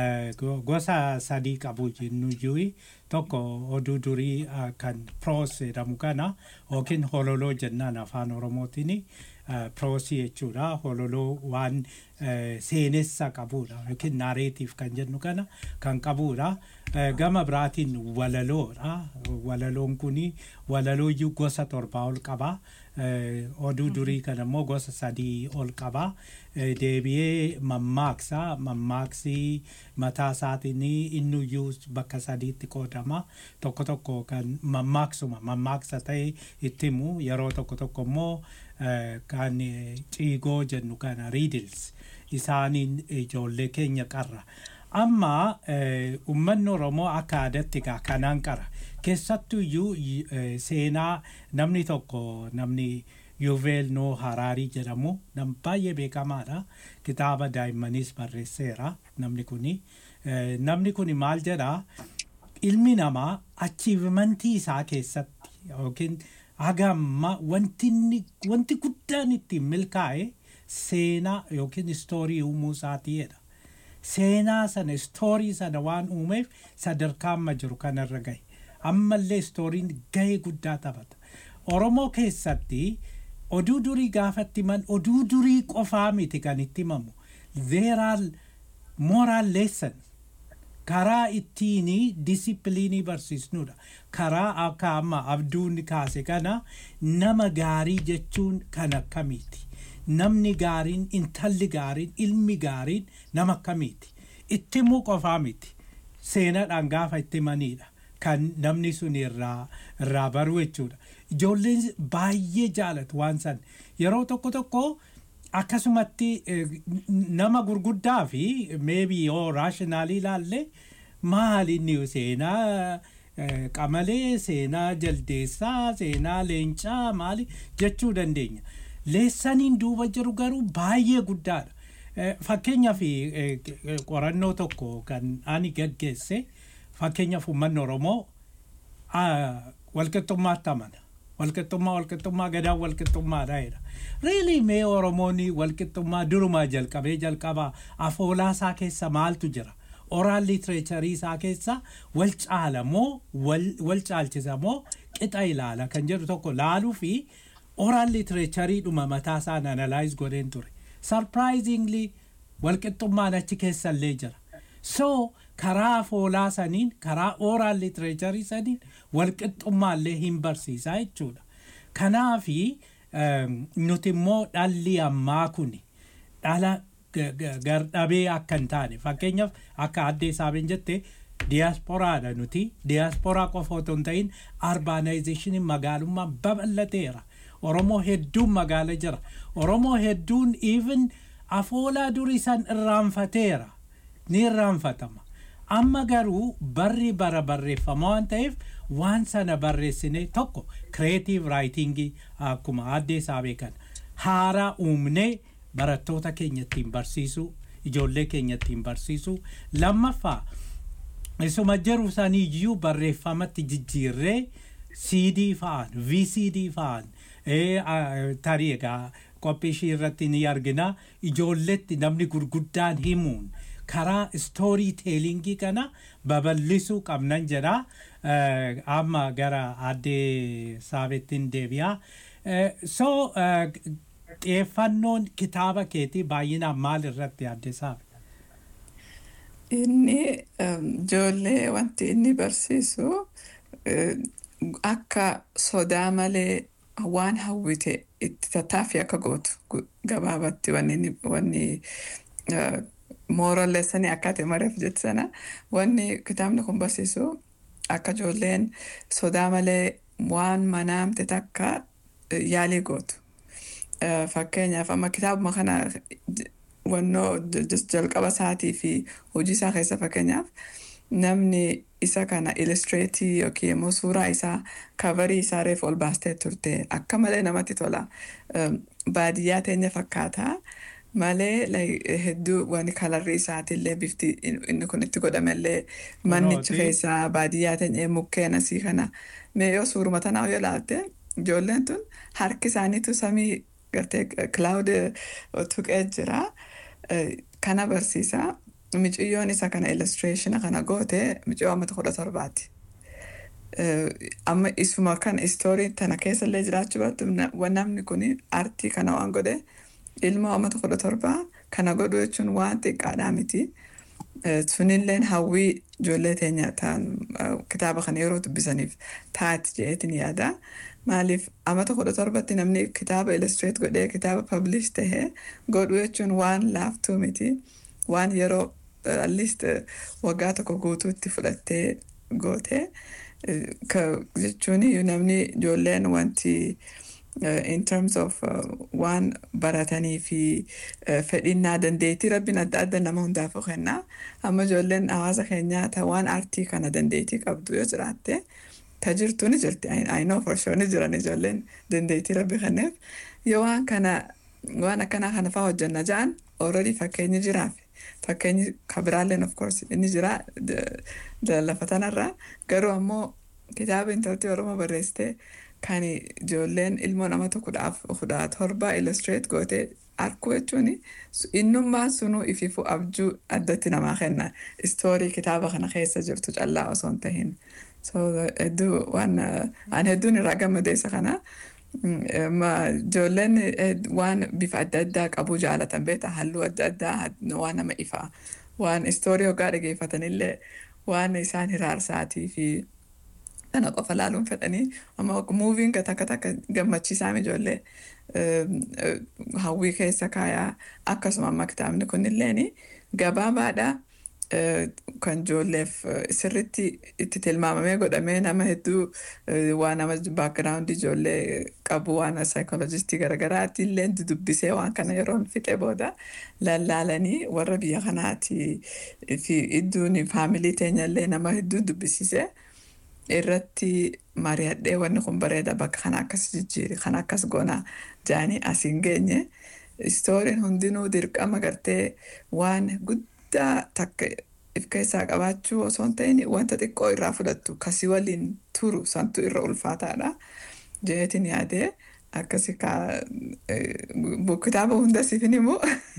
gosa sadii qabu jennuyyuu tokko oduu durii kan proos jedhamu kana yookiin hololoo jennaan afaan oromootiin proosii jechuudha hololoo waan seenessa qabudha yookiin naareetiif kan jennu kana kan qabudha gama biraatiin walaloodha walaloon kun walalooyyuu gosa torbaa ol qaba oduu durii kana immoo gosa sadii ol qaba deebi'ee mammaaksa mammaaksii mataa isaatiin innuyyuu bakka sadiitti qoodama tokko tokko kan mammaaksuma mammaaksa ta'e itti himu yeroo tokko tokko immoo kan ciigoo jennu kana riidils isaaniin ijoollee keenya qarra. Amma uummanni Oromoo akka aadaatti egaa kanaan qara. Keessattuu iyyuu seenaa namni tokko namni Yuvel Noo Haraarii jedhamu nam baay'ee beekamaadha. Kitaaba daa'immanis barreesseera namni kuni. Namni kuni maal jedhaa ilmi namaa achiivimentii isaa keessatti yookiin haga amma wanti guddaan ittiin milkaa'e seenaa yookiin istoorii uumuu isaatiidha. Seenaa sana istoorii sana waan uumeef sadarkaa amma jiru kanarra gahe. Ammallee istooriin gahee guddaa taphata. Oromoo keessatti oduu durii gaafatti himan oduu durii qofaa miti kan itti himamu. There are moral lessons. karaa ittiin disipiliinii barsiisnudha. Karaa akka amma abduun kaase kana nama gaarii jechuun kan akkamiiti. Namni gaariin, intalli gaariin, ilmi gaariin nama akkamiiti. Itti himuu qofaa miti. Seenaadhaan gaafa itti himanidha. Kan namni sun irraa irraa baru jechuudha. Ijoolleen baay'ee jaalatu waan san. Yeroo tokko tokko akkasumatti nama gurguddaa fi maybe yoo raashinaalii ilaalle maali inni seenaa qamalee seenaa jaldeessaa seenaa leencaa maali jechuu dandeenya. Leessaniin duuba jiru garuu baay'ee guddaadha. Fakkeenyaaf qorannoo tokko kan ani gaggeesse fakkeenyaaf uummanni Oromoo walqixxummaatti amana. walqixxummaa walqixxummaa gadaan walqixxummaadha jedha. Riilii mee Oromoonni walqixxummaa durumaa jalqabee jalqabaa afoolaasaa keessa maaltu jira? Oraan litireecharii isaa keessa wal caala moo wal caalchisa moo qixa ilaala kan jedhu tokko laaluu fi oraan litireecharii dhuma mataa isaan analaayiz godheen ture. Sarpiraayizingli walqixxummaan achi keessallee jira. So karaa afoolaa saniin karaa oral literature saniin walqixxummaallee hin barsiisaa jechuudha. Kanaafi nuti immoo dhalli ammaa kuni dhala gardhabee akka hin taane fakkeenyaaf akka addee saabeen jette diyaasporaadha nuti diyaasporaa qofa otoo hin ta'in arbaanaayizeshiniin magaalummaa babal'ateera. Oromoo hedduun magaala jira. Oromoo hedduun even afoolaa durii san irraanfateera. Ni irraanfatama. Amma garuu barri bara barreeffama waan ta'eef waan sana barreessine tokko kireetiiv raayitingii akkuma addee saabee kana haaraa uumnee barattoota keenya ittiin barsiisuu ijoollee keenya ittiin barsiisuu lammaffaa isuma jiru saniiyyuu barreeffamatti jijjiirree CD fa'aan VCD fa'aan tarii egaa qophii ishii irratti ni argina ijoolletti namni gurguddaan himuun karaa istoorii teelingii kana babal'isuu qabnan jedha amma gara addee saabettiin deebi'a. So xiyyeeffannoon kitaaba keetii baay'inaan maal irratti addee saabe? Inni ijoollee wanti inni barsiisu akka sodaa malee waan hawwite itti tattaaffii akka gootu gabaabatti wanni moral lesson akka ati mareef jette sana wanni kitaabni kun barsiisu akka ijoolleen sodaa malee waan manaamte takka yaalii gootu. Fakkeenyaaf amma kitaabuma kana wannoo jalqaba isaatii fi hojii isaa keessa fakkeenyaaf namni isa kana illustireetii yookiin immoo suuraa isaa kavarii isaa reef ol baastee turte akka malee namatti tola. Baadiyyaa teenya fakkaata. malee hedduu waan kalarri isaatillee bifti inni kun itti godhamellee mannichi keessaa baadiyyaa ta'e mukkeen asii kana mee yoo suuruma tanaa yoo ilaalte ijoolleen tun harki isaaniitu samii gartee kilaawud tuqee jira kana barsiisa miciyyoon isa kana illustireeshina kana goote miciyyoo ammata kudha torbaati. Amma isuma kan istoorii tana keessallee jiraachuu baattu namni kun artii kana waan godhe ilma ammata kudha torbaa kana godhu jechuun waan xiqqaadhaa miti. Sunilleen hawwii ijoollee teenya ta'an kitaaba kana yeroo dubbisaniif taati jedheetiin yaada. Maaliif ammata kudha torbatti namni kitaaba illustrate godhee kitaaba publish tahee godhu jechuun waan laaftuu miti. Waan yeroo at least waggaa tokko guutuutti fudhattee goote jechuun namni ijoolleen wanti in terms of waan baratanii fi fedhinnaa dandeettii rabbiin adda adda nama hundaaf kennaa amma ijoolleen hawaasa keenyaa ta waan aartii kana dandeettii qabdu yoo jiraatte ta jirtu ni jirti I know for sure ni jiran ijoolleen dandeettii rabbi kenneef yoo waan kana waan akkanaa kana fa'aa hojjanna ja'an already fakkeenyi jiraaf fakkeenyi kabiraalleen of course inni jira lafa tanarraa garuu ammoo kitaaba intartii oromoo barreessitee kan ijoolleen ilmoo nama kudha torba illustrate gootee arkuu jechuun innummaan sunuu ififu abjuu addatti namaa kenna istoorii kitaaba kana keessa jirtu callaa osoo hin tahin so hedduu waan an hedduun irraa gammadeessa kana ijoolleen waan bifa adda addaa qabuu jaalatan beeta halluu adda addaa waan nama ifaa waan istoorii hoggaa dhageeffatanillee waan isaan hiraarsaatii fi kana qofa laaluun fedhanii amma muuviin takka takka gammachiisaa ijoollee hawwii keessa kaayaa akkasuma amma kitaabni kunilleen gabaabaadha kan ijoolleef sirritti itti tilmaamamee godhamee nama hedduu waan nama baakgiraawundi ijoollee qabu waan saayikoolojistii garagaraatti illee dubbisee waan kana yeroon fixee booda lallaalanii warra biyya kanaati fi idduun faamilii teenyallee nama hedduu dubbisiisee. irratti mari'adhee wanni kun bareeda bakka kana akkas jijjiiri kana akkas goona jaanii asiin geenye istooriin hundinuu dirqama gartee waan guddaa takka if keessaa qabaachuu osoo hin ta'in wanta xiqqoo irraa fudhattu kasii waliin turu santu irra ulfaataadha. jeetin yaadee akkasi ka kitaaba hunda siifin himu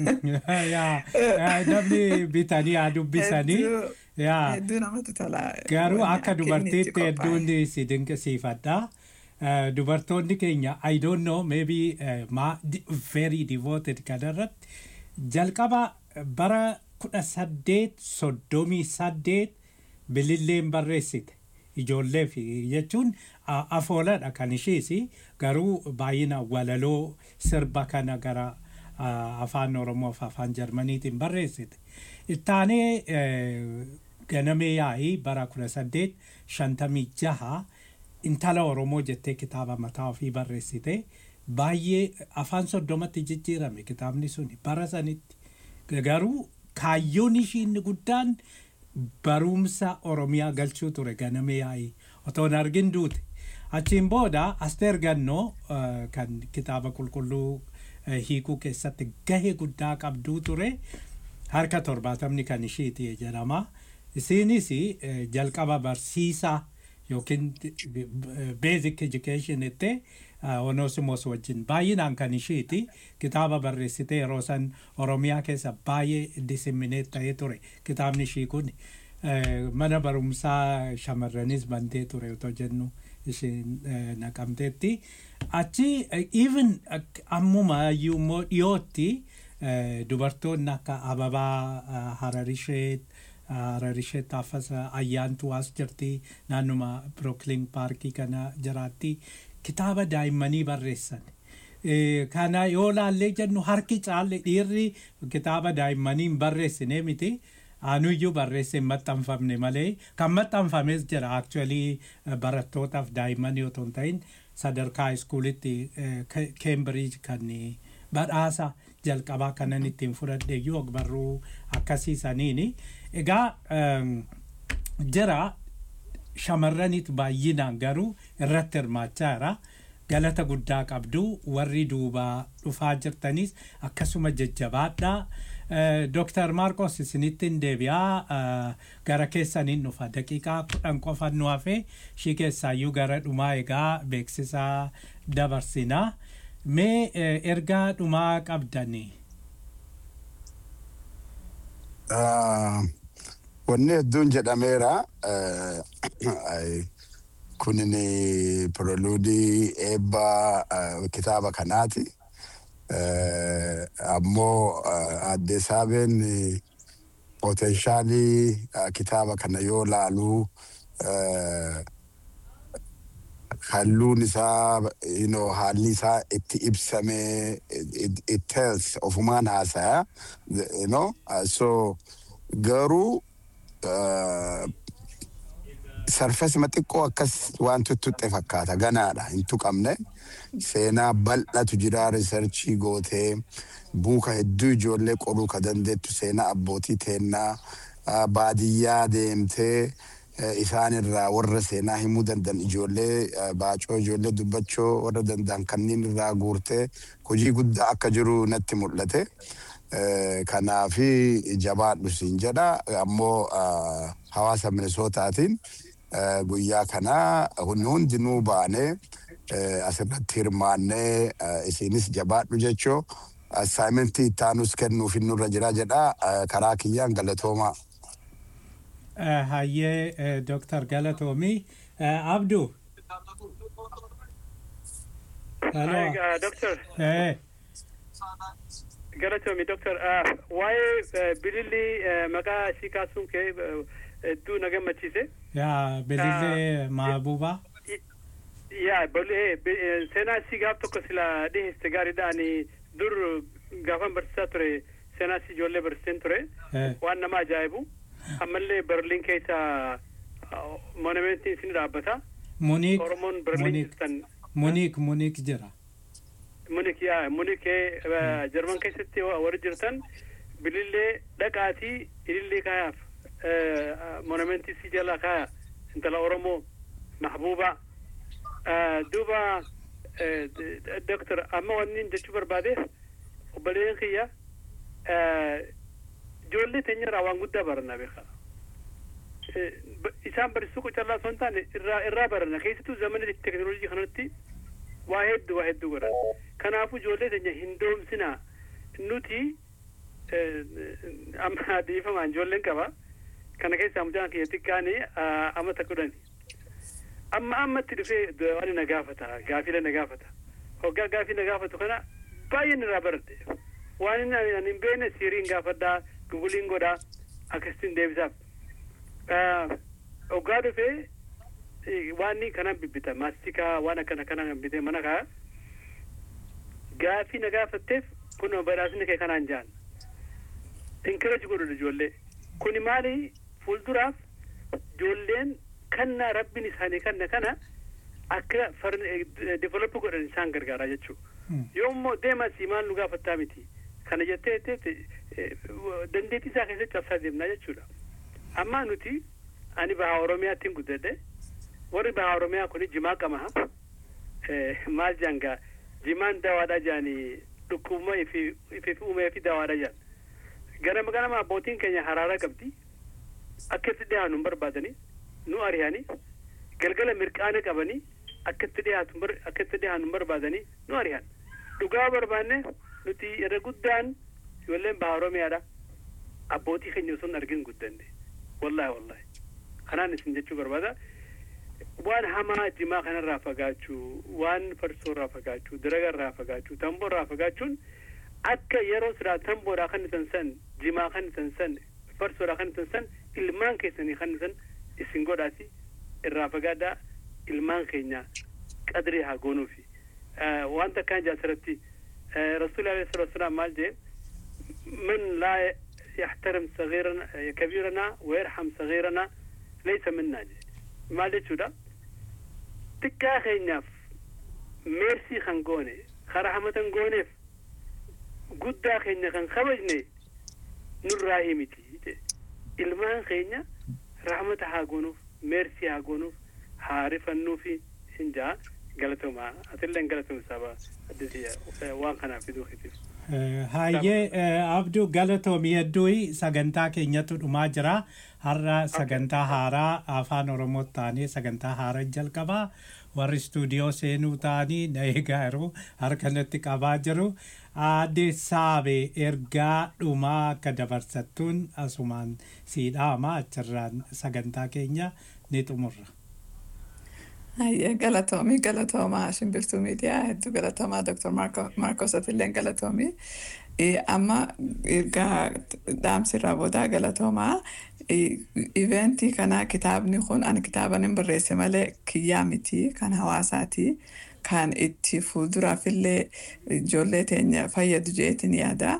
namni bitanii haa dubbisanii yaa hedduu namatti tola. garuu wanni akka inni itti dubartiitti qophaa'e. hedduun si dinqisiifadha Eh, dubartoonni keenya i don't know maybe eh, ma di- very devoted kanarratti jalqaba bara kudha saddeet soddomii saddeet bililleen barreessite ijoollee fi jechuun a- afooladha kan ishiis garuu baay'ina walaloo sirba kana gara ah, afaan oromoo fi afaan jarmaniitiin barreessite ittaanee eh, ganamee yaa'ii bara kudha saddeet shantamii jaha intala oromoo jettee kitaaba mataa ofii barreessite baay'ee afaan soddomatti jijjiirame kitaabni suni bara sanitti garuu kaayyoon ishii inni guddaan barumsa oromiyaa galchuu ture ganamee yaa'ii otoo hin argin duute achiin booda asteer gannoo eh, kan kitaaba qulqulluu eh, hiikuu keessatti gahee guddaa qabduu ture harka torbaatamni kan ishiiti jedhama isiinis eh, jalqaba barsiisaa yookiin basic education itti onosimos wajjin baay'inaan kan ishiiti kitaaba barreessitee yeroo san oromiyaa keessa baay'ee disimineet ta'ee ture kitaabni ishii kun Eh, mana barumsaa shamarranis bantee ture otoo jennu ishiin eh, naqamteetti achi eh, even ak- ammuma iyyuu immoo dhiyootti eh, dubartoonni akka ababaa ah, hararisheet hararisheet taafasa ayyaantu as jirti naannuma brooklyn paarkii kana jiraatti kitaaba daa'immanii barreessan Eh, kana yoo laallee jennu harki caalle dhiirri kitaaba daa'immanii hin barreessine miti anuyyuu barreesse hin maxxanfamne malee kan maxxanfames jira actually barattootaaf daa'immanii otoo hin ta'in sadarkaa iskuulitti keembiriij kan badhaasa jalqabaa kanan ittiin fudhadhe iyyuu ogbarruu akkasiisaniini egaa em, jira shamarraniit baay'inaan garuu irratti hirmaachaa jira galata guddaa qabdu warri duubaa dhufaa jirtanis akkasuma jajjabaadha Dr. Marcos isinittiin deebi'aa eh, gara keessaniin dhufa daqiiqaa kudhan qofan nu hafe ishii keessaayyuu gara dhumaa egaa beeksisaa dabarsinaa mee eh, ergaa dhumaa qabdanii Ah, wanni hedduun jedhameera eh, ai, kunin proludii eebba eh, kitaaba kanaati Eh, ammoo eh, adde saabeen eh, poteenshaalii eh, kitaaba kana yoo laaluu eh, halluun isaa you know, haalli isaa itti ibsame it, it, it tells ofumaan haasaya you know? uh, so garuu uh, sarfasima xiqqoo akkas waan tuttuqxe fakkaata ganaadha hin tuqamne seenaa bal'atu jira riisarchii gootee buuka hedduu ijoollee qoruu ka dandeettu seenaa abbootii teennaa uh, baadiyyaa deemtee eh, isaan irraa warra seenaa himuu dandan ijoollee eh, baacoo ijoollee dubbachoo warra dandan kanneen irraa guurtee hojii guddaa akka jiru natti mul'ate. Eh, Kanaafi jabaadhu siin jedha ammoo ah, hawaasa Minisootaatiin eh, guyyaa kana hundi hundinuu baanee eh, asirratti hirmaannee eh, isiinis jabaadhu jechoo assaayimentii ittaanus kennuuf nurra jira jedha eh, karaa kiyyaan galatoomaa. Eh, hayyee eh, Dr. Galatoomii Eh, Abdu Hello. Hi, uh, Doctor. Eh, Galatoomi, Doctor. Uh, waa'ee uh, bililli uh, maqaa ishii kaasuun kee uh, hedduu na gammachiise. yaa bilillee maabuba Yaa, bolee bi- eh, seenaa ishii gaaf tokko sila dhihiste gaariidha. Ani dur gaafan barsiisaa ture seenaa ishii ijoollee barsiiseen ture. Eh. Waan nama ajaa'ibu. Ammallee Berliin keessa monumentiin isin dhaabbata. Muniik Oromoon Berliin Muniik jirtan Muniik Muniik jira Munik yaa Munik Jarman keessatti warri jirtan bilillee dhaqaatii ilillee kaayaaf monumentii si jala kaaya intala Oromoo mahbuuba duuba doktor amma wanni jechuu barbaadeef obboleen kiyya ijoollee teenya irraa waan guddaa baranna beeka isaan barsiisuu qocallaa osoo hin taane irraa irraa baranna keessattuu zamana teknoolojii kanatti waa hedduu waa hedduu godhan kanaafuu ijoollee teenya hin doomsinaa nuti amma dhiifamaan ijoolleen qaba kana keessaa mucaan kiyya xiqqaani amata kudhani amma ammatti dhufee waan na gaafata gaafila na gaafata hoggaa gaafii na gaafatu kana baay'een irraa baradhe waan inni ani hin beekne siiriin gaafadhaa guguliin godhaa akkasitti deebisaaf hoggaa dhufee waan inni kanan bibbita maastikaa waan akkana kana bitee mana kaa gaafii na gaafatteef kun badhaasni kee kanaan jaan inkireji godhudha ijoollee kuni maali fuulduraaf ijoolleen kannaa rabbiin isaanii kanna kana akka develop godhan isaan gargaaraa jechuu yoo immoo deema si maal nu gaafattaa miti kana jettee dandeettii isaa keessatti cabsaa deemnaa jechuudha amma nuti ani bahaa oromiyaatti hin guddadhe warri bahaa oromiyaa kuni jimaa qamaha maal jaangaa jimaan dawaadha jaanii dhukkubuma ifi uumee fi dawaadha jaan ganama ganama abbootiin keenya haraara qabdi akkatti dhiyaanu hin barbaadanii nu ariyanii galgala mirqaana qabanii akkatti dhiyaatu akkatti dhiyaanu hin barbaadanii nu ariyan dhugaa barbaanne nuti irra guddaan ijoolleen baha oromiyaadha abbootii keenya osoo hin argin guddanne wallahi wallahi kanaan isin jechuu barbaada waan hamaa jimaa kanarraa fagaachuu waan farsoorraa fagaachuu diragarraa fagaachuu tamboorraa fagaachuun akka yeroo siraa tamboodhaa kan isan san jimaa kan isan san farsoodhaa kan isan san ilmaan keessanii kan isan isin godhaati irraa fagaadhaa ilmaan keenya qadrii haa goonuufi wanta akkaan jaasirratti rasuuli alayhi salatu wasalaam maal jee man laa yaxtarim sagiirana kabiirana wayarham sagiirana laysa minnaa jee maal jechuudha xiqqaa keenyaaf meersii kan goone karahmatan gooneef guddaa keenya kan kabajne nurraa himiti ilmaan keenya rahmata haa goonuuf meersii haa goonuuf haa rifannuufi hin jaa galatoomaa atilleen galatoomi saba addisiya waan kanaaf fiduu kitiif Hayyee abduu galatoomii hedduu sagantaa keenyatu dhumaa jira. Har'a sagantaa haaraa afaan Oromoo taanee sagantaa haaraa jalqabaa. Warri istuudiyoo seenuu ta'anii na eegaa jiru harka natti qabaa jiru. Aadde Saabee ergaa dhumaa akka dabarsattuun asumaan siidhaama achirraan sagantaa keenya ni xumurra. Hayyee galatoomii galatoomaa shimbirtuu miidiyaa hedduu galatoomaa Dr. Marcos Atilleen galatoomii. Amma ergaa dhaamsirraa boodaa galatoomaa. Iventii kana kitaabni kun ani kitaaban hin barreesse malee kiyyaa miti kan hawaasaati. Kan itti fuulduraaf illee ijoollee teenya fayyadu jeetiin yaada.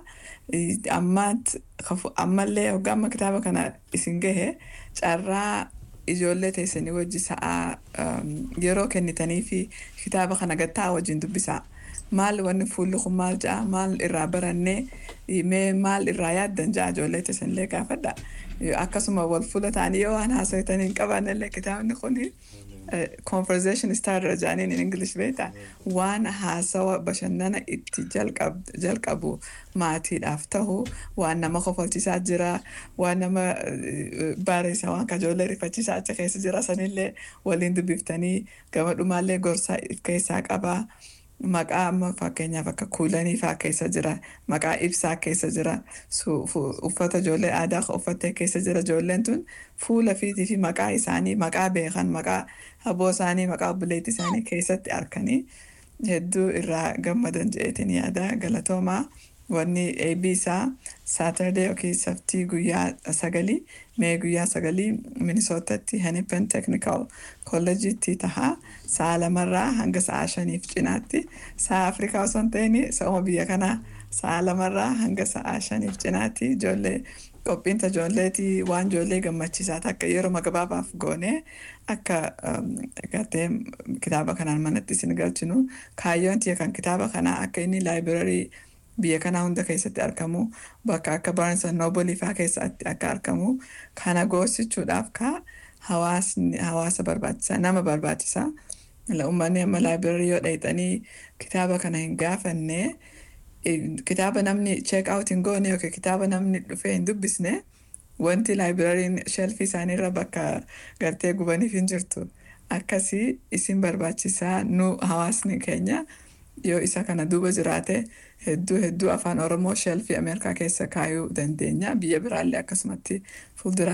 Ammallee hoggaa kitaaba kana isin gahe carraa ijoollee teessanii wajji sa'aa yeroo kennitanii fi kitaaba kana gattaa wajjin dubbisaa. Maal wanni fuulli kun maal ja'a maal irraa barannee mee maal irraa yaaddan ja'a ijoollee teessanillee gaafadha. Akkasuma wal fuula ta'anii yoo waan haasawatanii hin qabaannellee kitaabni kun conversation starter jaaniin in English beektaa waan haasawa bashannana itti jalqabu maatiidhaaf ta'u waan nama kofalchiisaa jira waan nama bareessa waan kajoollee rifachiisaa achi keessa jira sanillee waliin dubbiftanii gama dhumaallee gorsa keessaa qabaa. Maqaa amma fakkeenyaaf akka kuulanii fa'aa keessa jira. Maqaa ibsaa keessa jira. Uffata ijoollee aadaa uffattee keessa jira. Ijoolleen tun fuula fiitii fi maqaa isaanii maqaa beekan maqaa aboo isaanii maqaa obboleettii isaanii keessatti arkanii hedduu irraa gammadan jedheetiin yaada galatoomaa. Wanni eebbi isaa Saatardee yookiin saftii guyyaa sagalii mee guyyaa sagalii Minisootatti Henipen Technical Kolleejiitti tahaa sa'a lamarraa hanga sa'a shaniif cinaatti sa'a Afrikaa osoo hin ta'in sa'uma biyya kanaa sa'a lamarraa hanga sa'a shaniif cinaatti ijoollee qophiinta ijoolleetii waan ijoollee gammachiisaa akka yeroo gabaabaaf goonee akka gartee kitaaba kanaan manatti isin galchinu kaayyoon tiyya kan kitaaba kanaa akka inni laayibirarii biyya kanaa hunda keessatti argamu bakka akka Barnes and Noble fa'aa keessatti akka argamu kana goosichuudhaaf ka hawaasa barbaachisaa nama barbaachisaa uummanni amma laayibirarii yoo dhaqxanii kitaaba kana hin gaafanne kitaaba namni check out hin goone yookiin kitaaba namni dhufee hin dubbisne wanti laayibirariin shelfii isaaniirra bakka gartee gubaniif hin jirtu akkasii isin barbaachisaa nu hawaasni keenya yoo isa kana duuba jiraate hedduu hedduu afaan oromoo shelfii ameerikaa keessa kaayuu dandeenya biyya biraallee akkasumatti fuuldura